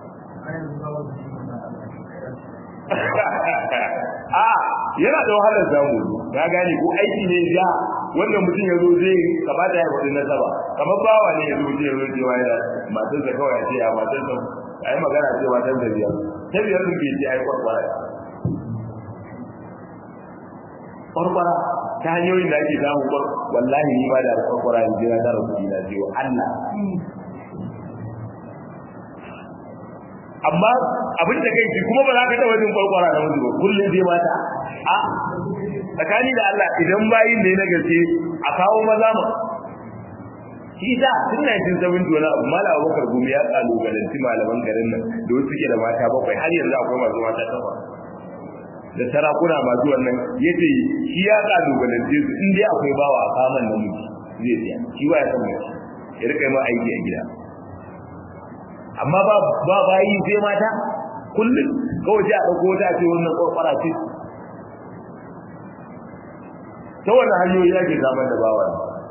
[SPEAKER 1] a yana da wahalar samu ka gane ko aiki ne ja wanda mutum ya zo zai kamata ya faɗi nasaba kamar bawa ne ya zo zai zo cewa ya matar sa kawai ce ya matar sa a yi magana ce matar sa biyar ta biyar sun bai ce ai kwarkwara kwarkwara ta hanyoyin da ake samu kwar wallahi ni ba da kwarkwara in jira tara kuɗi na ce wa Allah amma abin da kai kuma ba za ka taɓa jin kwarkwara na mutu ba kullum zai mata a tsakani da Allah idan bayin da na gaske a kawo maza ma shi da tun 1970 wani abu mala abubakar gumi ya kalubalanci malaman garin nan da wasu suke da mata bakwai har yanzu akwai masu mata takwas da sarakuna masu wannan ya ce shi ya kalubalance su in dai akwai bawa a kaman namiji zai siya shi ba ya san mace ya rika yi ma aiki a gida amma ba ba bayi sai mata kullum kawai sai a dauko ta ce wannan kwakwara ce ta wannan hanyoyi ake samar da bawa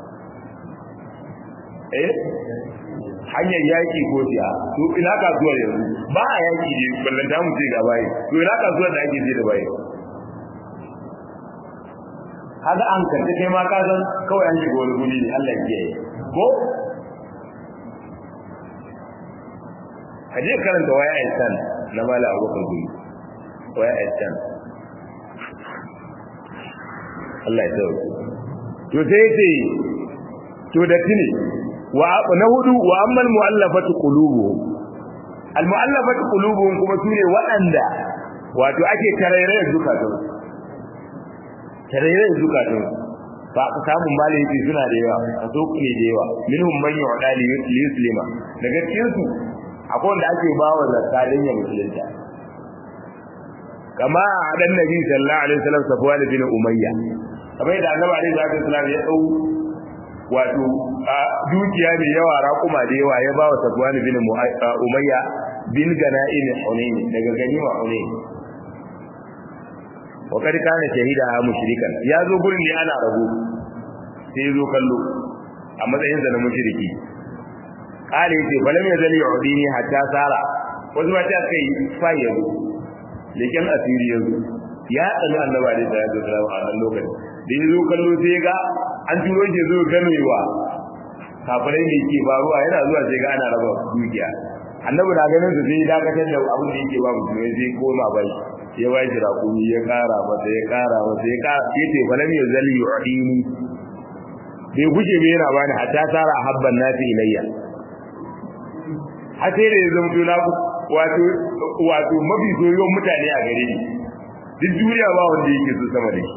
[SPEAKER 1] eh hanyar yaki ko siya to ina kasuwar yanzu ba a yaki ne ballan ta mu ce ga bayi to ina kasuwar da ake je da bayi kaga an kanta kai ma ka san kawai an shiga wani guri ne Allah ya kiyaye ko kaje karanta waya ihsan na mala abubakar guri waya ihsan Allah ya tsawo to sai ce to da tini wa na hudu wa ammal mu'allafatu qulubuhum al mu'allafatu qulubuhum kuma sune waɗanda wato ake tarairayar zukatun tarairayar zukatun ba ka samu malai yake suna da yawa a so ne da yawa minhum man yu'da li yuslima daga cikin su akwai wanda ake bawa zakka dan ya musulunta kama adan nabi sallallahu alaihi wasallam safwan bin umayya kamar yadda annabi alaihi wasallam ya dau wato dukiya mai yawa raƙuma da yawa ya bawa safwan bin umayya bin gana'im hunain daga ganima hunain wa kad kana shahida mushrikan ya zo gurin ne ana rabu sai ya zo kallo a matsayin sa na mushriki kale yace falam yazal yu'dini hatta sara wasu ma ta kai fa yazo leken asiri yazo ya tsani annabi alaihi salatu wasallam a nan lokacin da ya zo kallo sai ga an turo shi zo gamewa kafirai ne ke faruwa yana zuwa sai ga ana raba dukiya annabi na ganin su sai dakatar da abin da yake ba musulmai sai koma bai ya bai shi rakumi ya kara masa ya kara masa ya kara ya ce falam ya zali yu'dini bai guje bai yana bani hatta tara habban nasi ilayya har sai da ya zama tuna wato wato mafi soyayyen mutane a gare ni duk duniya ba wanda yake so sama da shi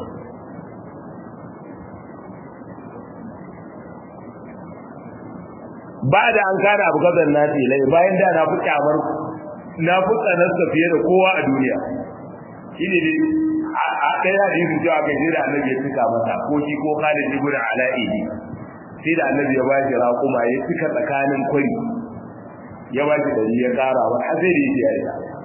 [SPEAKER 1] ba da an kana abu gazan nasi lai bayan da na fi kyamar na fi tsanarsa fiye da kowa a duniya shi ne dai a ɗaya hadisin cewa kai sai da annabi ya cika masa ko shi ko Khalid ibn Ala'i sai da annabi ya bashi raƙuma ya cika tsakanin kwari ya bashi dari ya ƙara wa har sai da yake yayi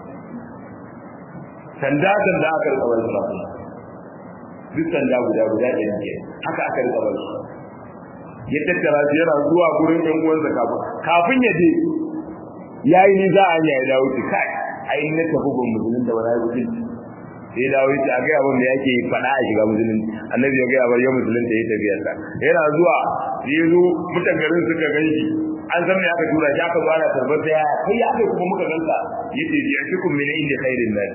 [SPEAKER 1] sanda sanda aka rika bar su duk sanda guda guda ɗaya ne haka aka rika bar su ya tattara shi yana zuwa gurin ɗan uwansa kafin kafin ya je yayi ni za a ya dawo ki kai ai na tafi gun musulun da wani musulunci sai dawo yace a gaya mun da yake faɗa a shiga musulunci annabi ya gaya bar ya musulunta ya tafi yasa yana zuwa sai zo mutan garin suka ganshi an san me aka tura shi aka zo ana tarbar da yaya kai ya kai kuma muka ganka yace ji ashikum min inda khairin nas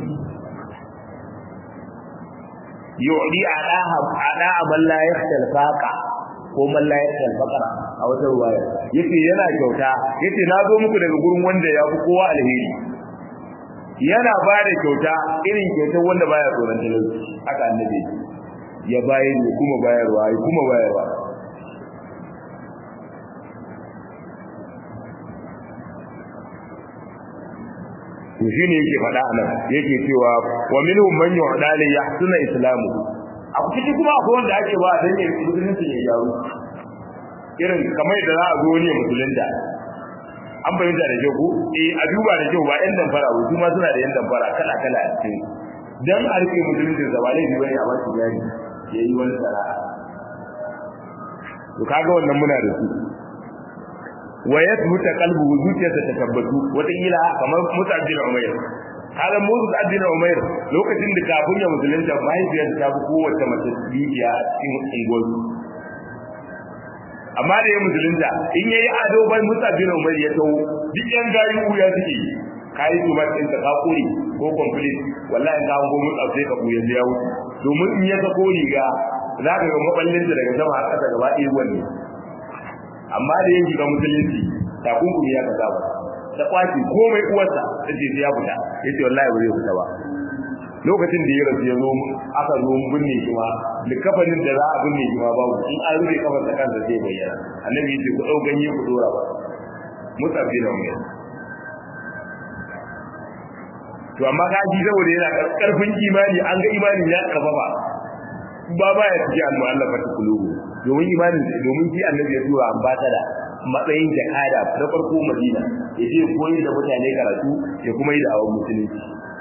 [SPEAKER 1] yu'di adaha adaha man la yakhtal faqa ko man la yakhtal faqara a wata ruwaya yace yana kyauta yace na zo muku daga gurin wanda ya fi kowa alheri yana ba da kyauta irin kyautar wanda baya tsoron talauci haka annabi ya bayar ne kuma bayarwa ya kuma bayarwa to shine yake faɗa anan yake cewa wa minhum man yu'da li yahsuna islamu a cikin kuma akwai wanda ake ba dan yin musulunci ya gyaru irin kamar da za a zo ne musulunta an bayyana da kyau ko eh a duba da kyau ba yan damfara ba kuma suna da yan damfara kala kala a cikin dan a rike musulunci da ba laifi bane a wasu jari yayi wani sana'a to kaga wannan muna da su wa yathbuta qalbuhu zuciyarsa ta tabbatu wata kila kamar Musa bin Umair kaga Musa bin Umair lokacin da kafin ya musulunta mahaifiyarsa ta fi kowace mace bibiya a cikin unguwarsu amma da ya musulunta in yayi ado bai Musa bin Umar ya tawo duk yan gayu ya suke kai su din ka kuri ko complete wallahi ka go mu sai ka buya ya wuce domin in ya sako riga zaka ga maballin da daga sama har kasa gaba ɗaya wanne amma da yin shiga musulunci takunkumi ya kaza ba da kwaci komai uwarsa ta ce sai ya fita yace wallahi ba zai fita ba lokacin da ya rasu ya zo aka zo binne shi ma likafanin da za a binne shi ma babu in an rufe kafar da kansa zai bayyana annabi ya ce ku dau ganye ku dora ba musa bin umar to amma ka ji saboda yana karfin imani an ga imanin ya karfafa ba ba ya ci annu Allah fa tukulubu domin imanin domin shi annabi ya tura ambasada matsayin jakada na farko Madina ya je koyi da mutane karatu ya kuma yi da awon musulunci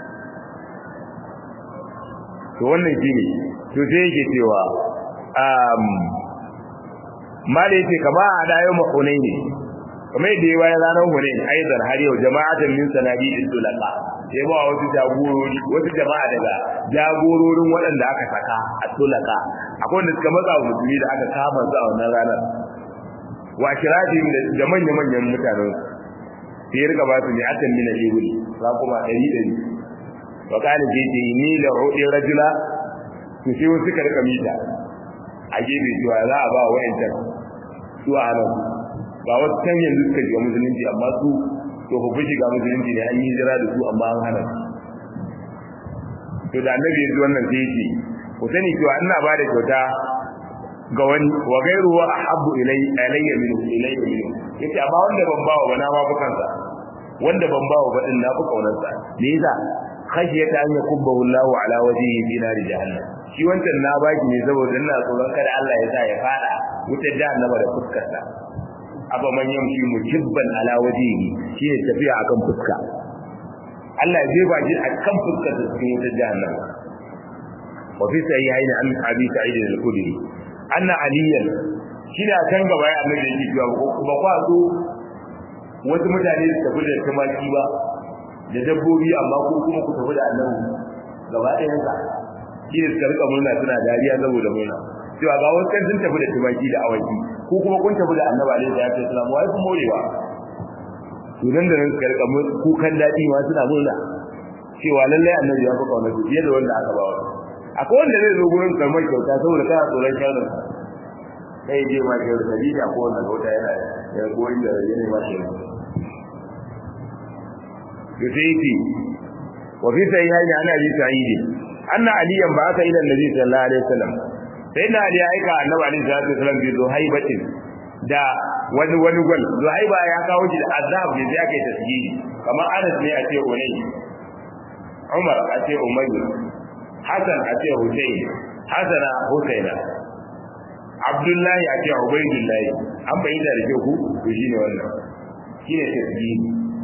[SPEAKER 1] to wannan shine to sai yake cewa um mali ce kama a da yau hunaini kamar yadda ya bayan ranar hunain aizar har yau jama'atan min sanadi tulaka sai ba wasu jagorori wasu jama'a daga jagororin waɗanda aka saka a tulaka akwai wanda suka matsa wa musulmi da aka kama su a wannan ranar wa shirafin da manya-manyan mutanen sai ya rika ba su ne atan min al-ibli za kuma ɗari ɗari wa kana ce ce ni la udi rajula to sai wasu suka rika mita a gefe cewa za a ba wa wayancan su a nan ba wasu can yanzu suka shiga musulunci amma su to ku shiga musulunci ne an yi jira da su amma an hana to da annabi ya ji wannan sai ya ce ku sani cewa ina ba da kyauta ga wani wa gairu wa ahabbu ilay alayya min ilayya min yace amma wanda ban bawa ba na ma bukansa wanda ban bawa ba din na fi kaunarsa me yasa khashiyata an yakubbahu Allahu ala wajhihi fi nar jahannam shi wancan na baki ne saboda ina tsoron kada Allah ya sa ya fada wutar jahannama da fuskar sa aba man yamshi mukibban ala wajhihi shine tafiya akan fuska Allah ya jefa shi akan fuskar sa cikin wutar jahannama wa fi sahihaini an abi sa'id al-khudri anna aliyan shine a can gaba ya annabi yake cewa ba kwa so wasu mutane su tafi da tumaki ba da dabbobi amma ko kuma ku tafi da annabi gaba ɗayan sa shi ne suka rika murna suna dariya saboda murna cewa ga wasu kan sun tafi da tumaki da awaki ko kuma kun tafi da annabi alaihi salatu wasallam wai kun morewa to nan da nan suka rika kukan daɗi ma suna murna cewa lallai annabi ya fi kauna su fiye da wanda aka ba wa akwai wanda zai zo gurin karmar kyauta saboda kana tsoron sharrin sai je ma ke da dalili ko wanda gauta yana ya goyi da yana ma shi to sai yi wa fi sahihaini ana bi sa'id anna aliyan ba aka ila annabi sallallahu alaihi wasallam sai na ali aika annabi alaihi salatu wasallam bi zuhaibatin da wani wani gwal zuhaiba ya kawo shi da azab ne sai aka yi tasbihi kamar anas ne a ce unai umar a ce umayr hasan a ce husayn hasana husaina abdullahi a ce ubaidullahi an bayyana da ke ku to shine wannan shine tasbihi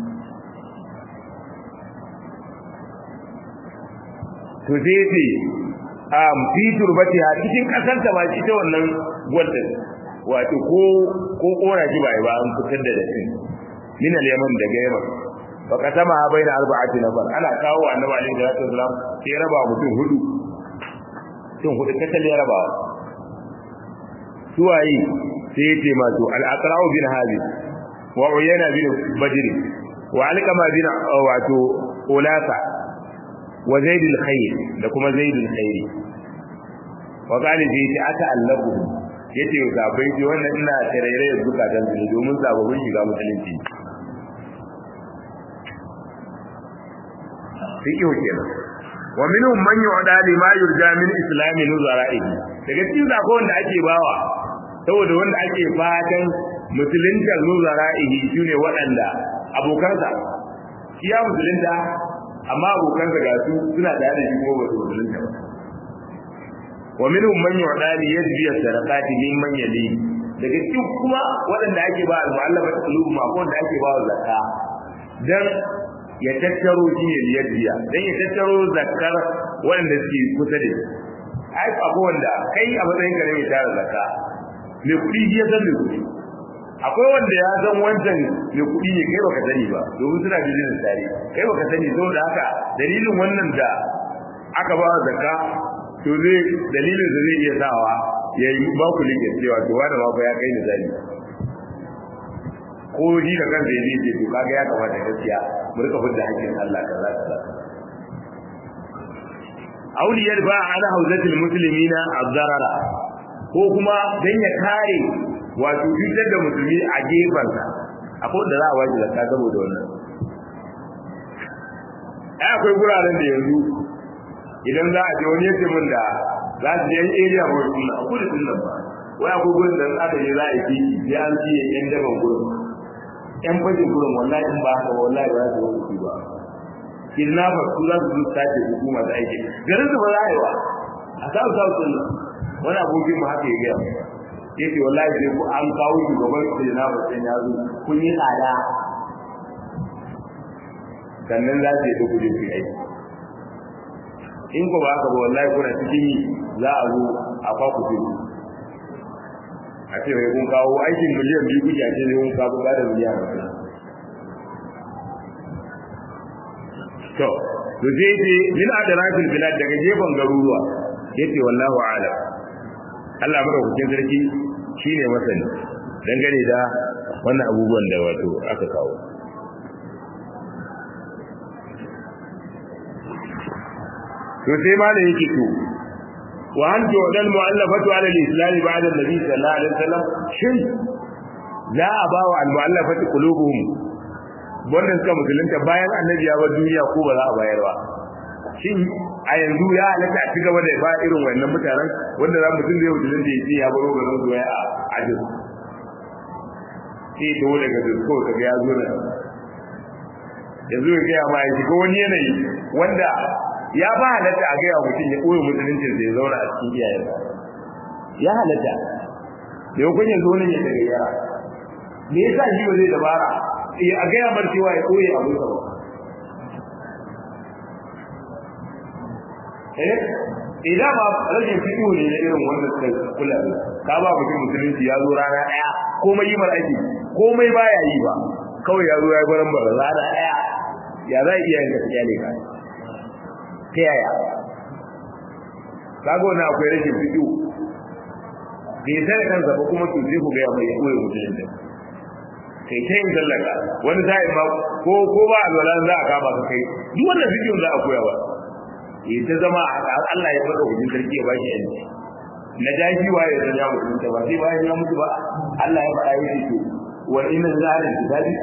[SPEAKER 1] to sai ce um fi turbati ha cikin kasar ta ba ita wannan gwaldin wato ko ko kora ji bai ba an fitar da dace min al-yaman daga yaman fa kasama ha baina arba'ati nafar ana kawo annabi alaihi salatu wasalam sai raba mutum hudu mutum hudu katal ya raba suwayi sai ya ce masu al-aqra'u bin habib wa uyana bin badr wa alqama bin wato ulasa wa zaid al-khayr da kuma zaid al-khayr wa qali fi ta'allahu yace sabai ji wannan ina tarere zukatan su domin sababbin shiga musulunci fiqhu kenan wa minhum man yu'da lima yurja min islami nuzara'ihi daga cikin zakon wanda ake bawa saboda wanda ake fatan musulunta nuzara'ihi shine waɗanda abokansa iya musulunta amma abokansa ga su suna da da shi kuma ba su musulunta ba wa minhum man yu'da li yajbi as-sadaqati mimman yali daga cikin kuma waɗanda ake ba al-mu'allafat qulubum ma wanda ake ba zakka dan ya tattaro shi ne liyaddiya dan ya tattaro zakkar waɗanda suke kusa da shi ai akwai wanda kai a matsayin ka ne mai tara zakka mai kuɗi ya san mai kuɗi akwai wanda ya san wancan mai kuɗi ne kai baka sani ba domin suna business tare kai baka sani saboda haka dalilin wannan da aka ba zakka to zai dalilin da zai iya sawa ya yi ba ku like cewa to wani ma fa ya kai ni zani ko shi da kansa ya ce to kaga ya kamata gaskiya mu rika fidda hakkin Allah kaza kaza auliyar ba ala hauzatul muslimina azzarara ko kuma dan ya kare wato cutar da musulmi a gefansa akwai da za a waje zakka saboda wannan ai akwai guraren da yanzu idan za a je wani yace min da za su je area ba wani a kudu din nan ba wai akwai gurin da aka je za a yi sai an ci yan daban gurin yan bajin gurin wallahi in ba haka wallahi ba za su wuce ba kidnapper su za su zo sace hukuma da aiki garin su ba za a yi wa a south south din nan wani abokin mu haka ya gaya mu yace wallahi sai ku an kawo shugaban kidnapper sai ya zo kun yi tsada sannan za su yi ta kuje su aiki in ko ba haka ba wallahi kuna cikin yi za a zo a kwaku ce a ce mai kun kawo aikin miliyan biyu kuke a ce zai kun kawo ba da miliyan biyu to to sai ce min adrafil bilad daga gefen garuruwa yace wallahu a'lam Allah madaukakin sarki shine masani dangane da wannan abubuwan da wato aka kawo to sai ma da yake to wa hal tu'dal mu'allafatu 'ala al-islam ba'da an-nabi sallallahu alaihi wasallam shin za a ba wa al-mu'allafati qulubuhum wannan suka musulunta bayan annabi ya bar duniya ko ba za a bayar ba shin a yanzu ya halatta a cigaba da ba irin wannan mutanen wanda za mutum da ya musulunta ya ce ya baro garin zuwa a ajin sai to daga zuwa kaga ya zo na yanzu ya gaya ma ya shiga wani yanayi wanda ya ba halatta a gaya mutum ya koyi musuluncin da ya zauna a cikin iyayen ya halatta da yau kun yanzu wani ya daga yara me yasa shi ba zai dabara a gaya mar cewa ya koyi abin sa ba eh idan ma rashin fiɗo ne na irin wanda suka kula da ka ba mutum musulunci ya zo rana ɗaya komai yi mara aiki komai baya yi ba kawai ya zo ya gwaran bara rana ɗaya ya za iya yin gaskiya ne ka ta yaya kaga wannan akwai rashin fiɗo bai sai kansa ba kuma to sai ku ga mai koyi musulunci kai ta yin sallaka wani sa'in ma ko ko ba alwala za a kama ka kai duk wannan fiɗo za a koya ba ya ta zama Allah ya faɗa wajen sarki ya bashi yanci na daji waye da ya mutu ba sai bayan ya mutu ba Allah ya faɗa yake to wa inna zalika kitabi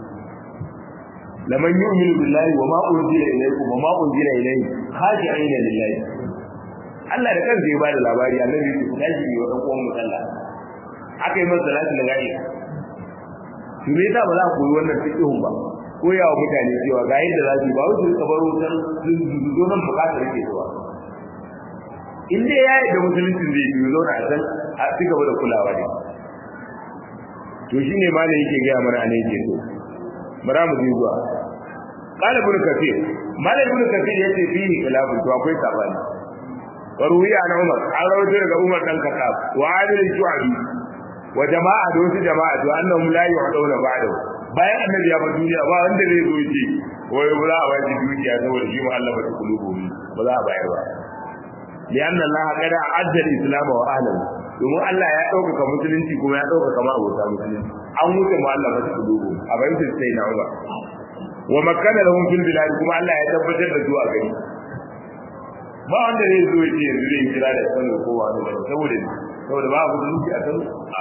[SPEAKER 1] laman yu'minu billahi wa ma unzila ilaykum wa ma unzila ilayhi khashi'ina lillahi Allah da kansa ya bada labari annabi ya ce daji ne wa dan uwan musalla aka yi masa salatu da gari to me yasa ba za ku yi wannan fiqhun ba koya wa mutane cewa ga yadda za su ba wasu ka baro san zo nan bukatar ke zuwa in dai ya yi da musulunci zai yi zauna a san a ci gaba da kulawa ne to shi ne malam yake gaya mana a ne yake so bara mu je zuwa qala ibn kathir malam ibn kathir yace fihi khilafun to akwai sabani waruwiya na umar an rawaito daga umar dan khattab wa adil shu'abi wa jama'a da wasu jama'a to annahum la yu'dawna ba'dahu bayan annabi ya bar duniya ba wanda zai zo ce wai ba za a bayar dukiya saboda shi mu'allafa ta kulubu ba za a bayar ba lianna allaha qad a'adda al-islam wa ahlihi domin Allah ya ɗaukaka musulunci kuma ya ɗaukaka ma abota musulunci an wuce mu'allafa ta kulubu a bayan sai na Umar wa makkana lahum fil bilad kuma Allah ya tabbatar da su a gari ba wanda zai zo ya ce yanzu zai kira da sanu ko wani saboda saboda ba musulunci a sanu a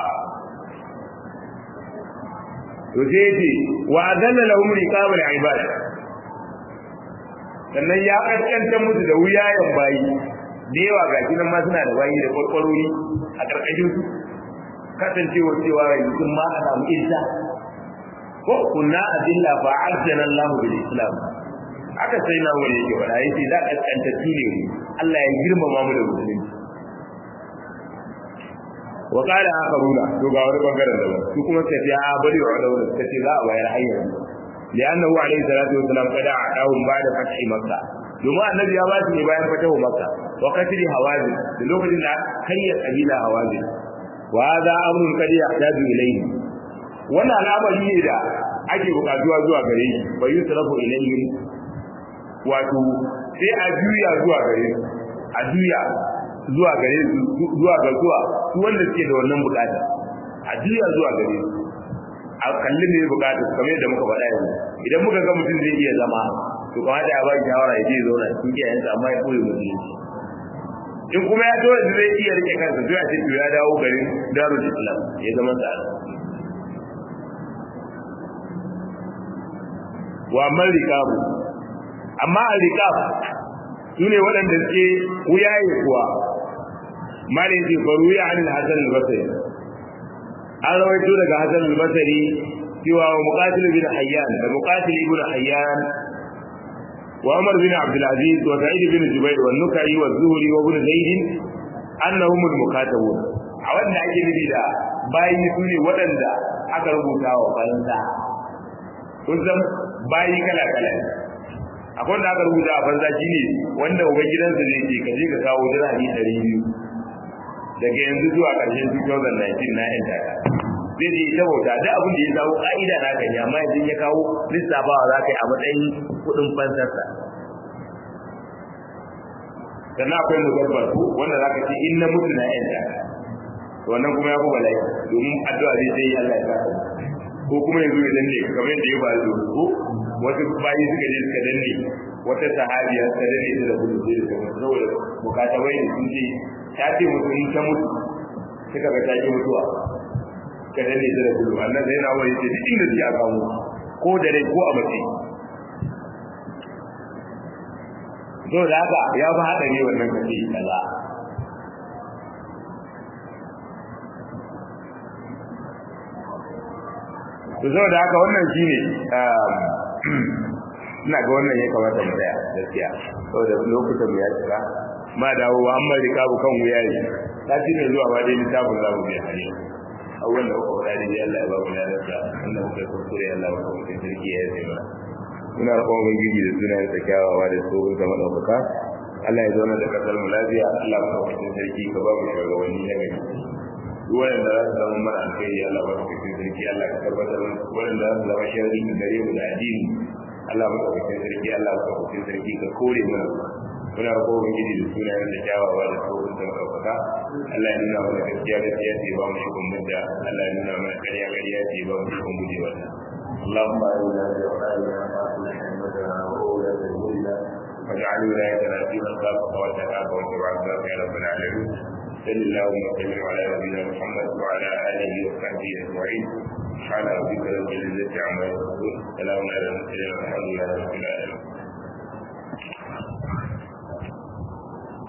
[SPEAKER 1] to sai yace wa adalla lahum riqabul ibad sannan ya kaskanta musu da wuyayen bayi da yawa ga kinan ma suna da bayi da kwarkwarori a karkashin su kasancewa cewa yanzu sun ma a samu izza ko kunna adilla fa ajjana Allah bil islam aka sai na wani yake wala yace za ka kaskanta ne Allah ya girmama mu da musulunci wa qala akharuna to ga wani bangaren da su kuma sai ya bari wa da wani kace za a bayar hanyar li'annahu alayhi salatu wassalam kada a'ahum ba'da fathi makkah domin annabi ya ba shi ne bayan fatahu makkah wa qatli hawazin da lokacin da kayya kabila hawazin wa hadha amrun qad yahtaju ilayhi wannan al'amari ne da ake bukatuwa zuwa gare shi bai yusrafu ilayhi wato sai a juya zuwa gare a juya zuwa gare su zuwa ga zuwa su wanda suke da wannan bukata a juya zuwa gare su a kalli ne bukata kamar yadda muka faɗa yanzu idan muka ga mutum zai iya zama to kamar da ya ba shi shawara ya je zauna cikin iyayensa amma ya koyi musulunci in kuma ya to da zai iya rike kansa to ya ce to ya dawo garin darul islam ya zama sa wa amma rikabu amma al rikab sune waɗanda suke wuyaye kuwa malin ji faru ya anil hasan al-basri an rawaito daga hasan al-basri cewa wa muqatil bin hayyan da muqatil ibn hayyan wa umar bin abd al-aziz wa sa'id bin jubair wa nukai wa zuhri wa ibn zaid annahum al-mukatabun a wanda ake nufi da bayi sune waɗanda aka rubuta wa fansa kun san bayi kala kala akwai da aka rubuta a fansa shine wanda ubangidansa zai ce ka je ka kawo dirhami ɗari biyu daga yanzu zuwa ƙarshen 2019 na yan taka zai je ta bauta da abin da ya kawo ƙa'ida na kan amma yanzu ya kawo lissafawa za ka yi a matsayin kuɗin fansarsa sannan akwai muzabbar ku wanda za ka ce in na mutu na yan taka wannan kuma ya fi bala'i domin addu'a zai sai Allah ya saka ko kuma yanzu ya danne kamar yadda ya faru ko wasu bayi suka je suka danne wata sahabiya suka danne ta da gudu sai da saboda bukatabai ne sun ce ta ce musu in ta mutu suka ga ta ki mutuwa ka danne ta da gudu annan sai na wani ce duk inda suke a kawo ko da rai ko a mace to da haka ya fi haɗa ne wannan kace kaza to saboda haka wannan shine ina ga wannan ya kamata mu tsaya gaskiya saboda lokutan mu ya tsira ma dawo wa amma rikabu kan wuya ne ta ci ne zuwa ba dai littafin zamu biya hali a wanda kuka faɗa dai Allah ya ba mu lafiya wanda muka kuskure Allah ya ba mu sarki ya yi mana muna roƙon ubangiji da sunayen sa kyawawa da tsohon zama ɗaukaka Allah ya zauna da kasar mu lafiya Allah ka kawo sarki ka ba mu shugabanni na gari duk wanda za su zama mana alkhairi Allah ba su kawo sarki Allah ka tabbatar wanda za su zama sharri ga gare mu da addini Allah ba ka kawo sarki Allah ba ka kawo sarki ka kore mana muna roƙo ubangiji da sunayen da kyawawa da tsohon da ɗaukaka Allah ya nuna mana gaskiya gaskiya ce ba mu shukun mudda Allah ya nuna mana ƙarya ƙarya ce ba mu shukun guje wannan اللهم أعنا بأوحالنا وأصلح أئمتنا وأولاد أمورنا واجعل ولايتنا في من خافك واتقاك واتبع عبادك يا رب العالمين صل اللهم وسلم على نبينا محمد وعلى آله وصحبه أجمعين سبحان ربك رب العزة عما يصفون سلام على المرسلين والحمد لله رب العالمين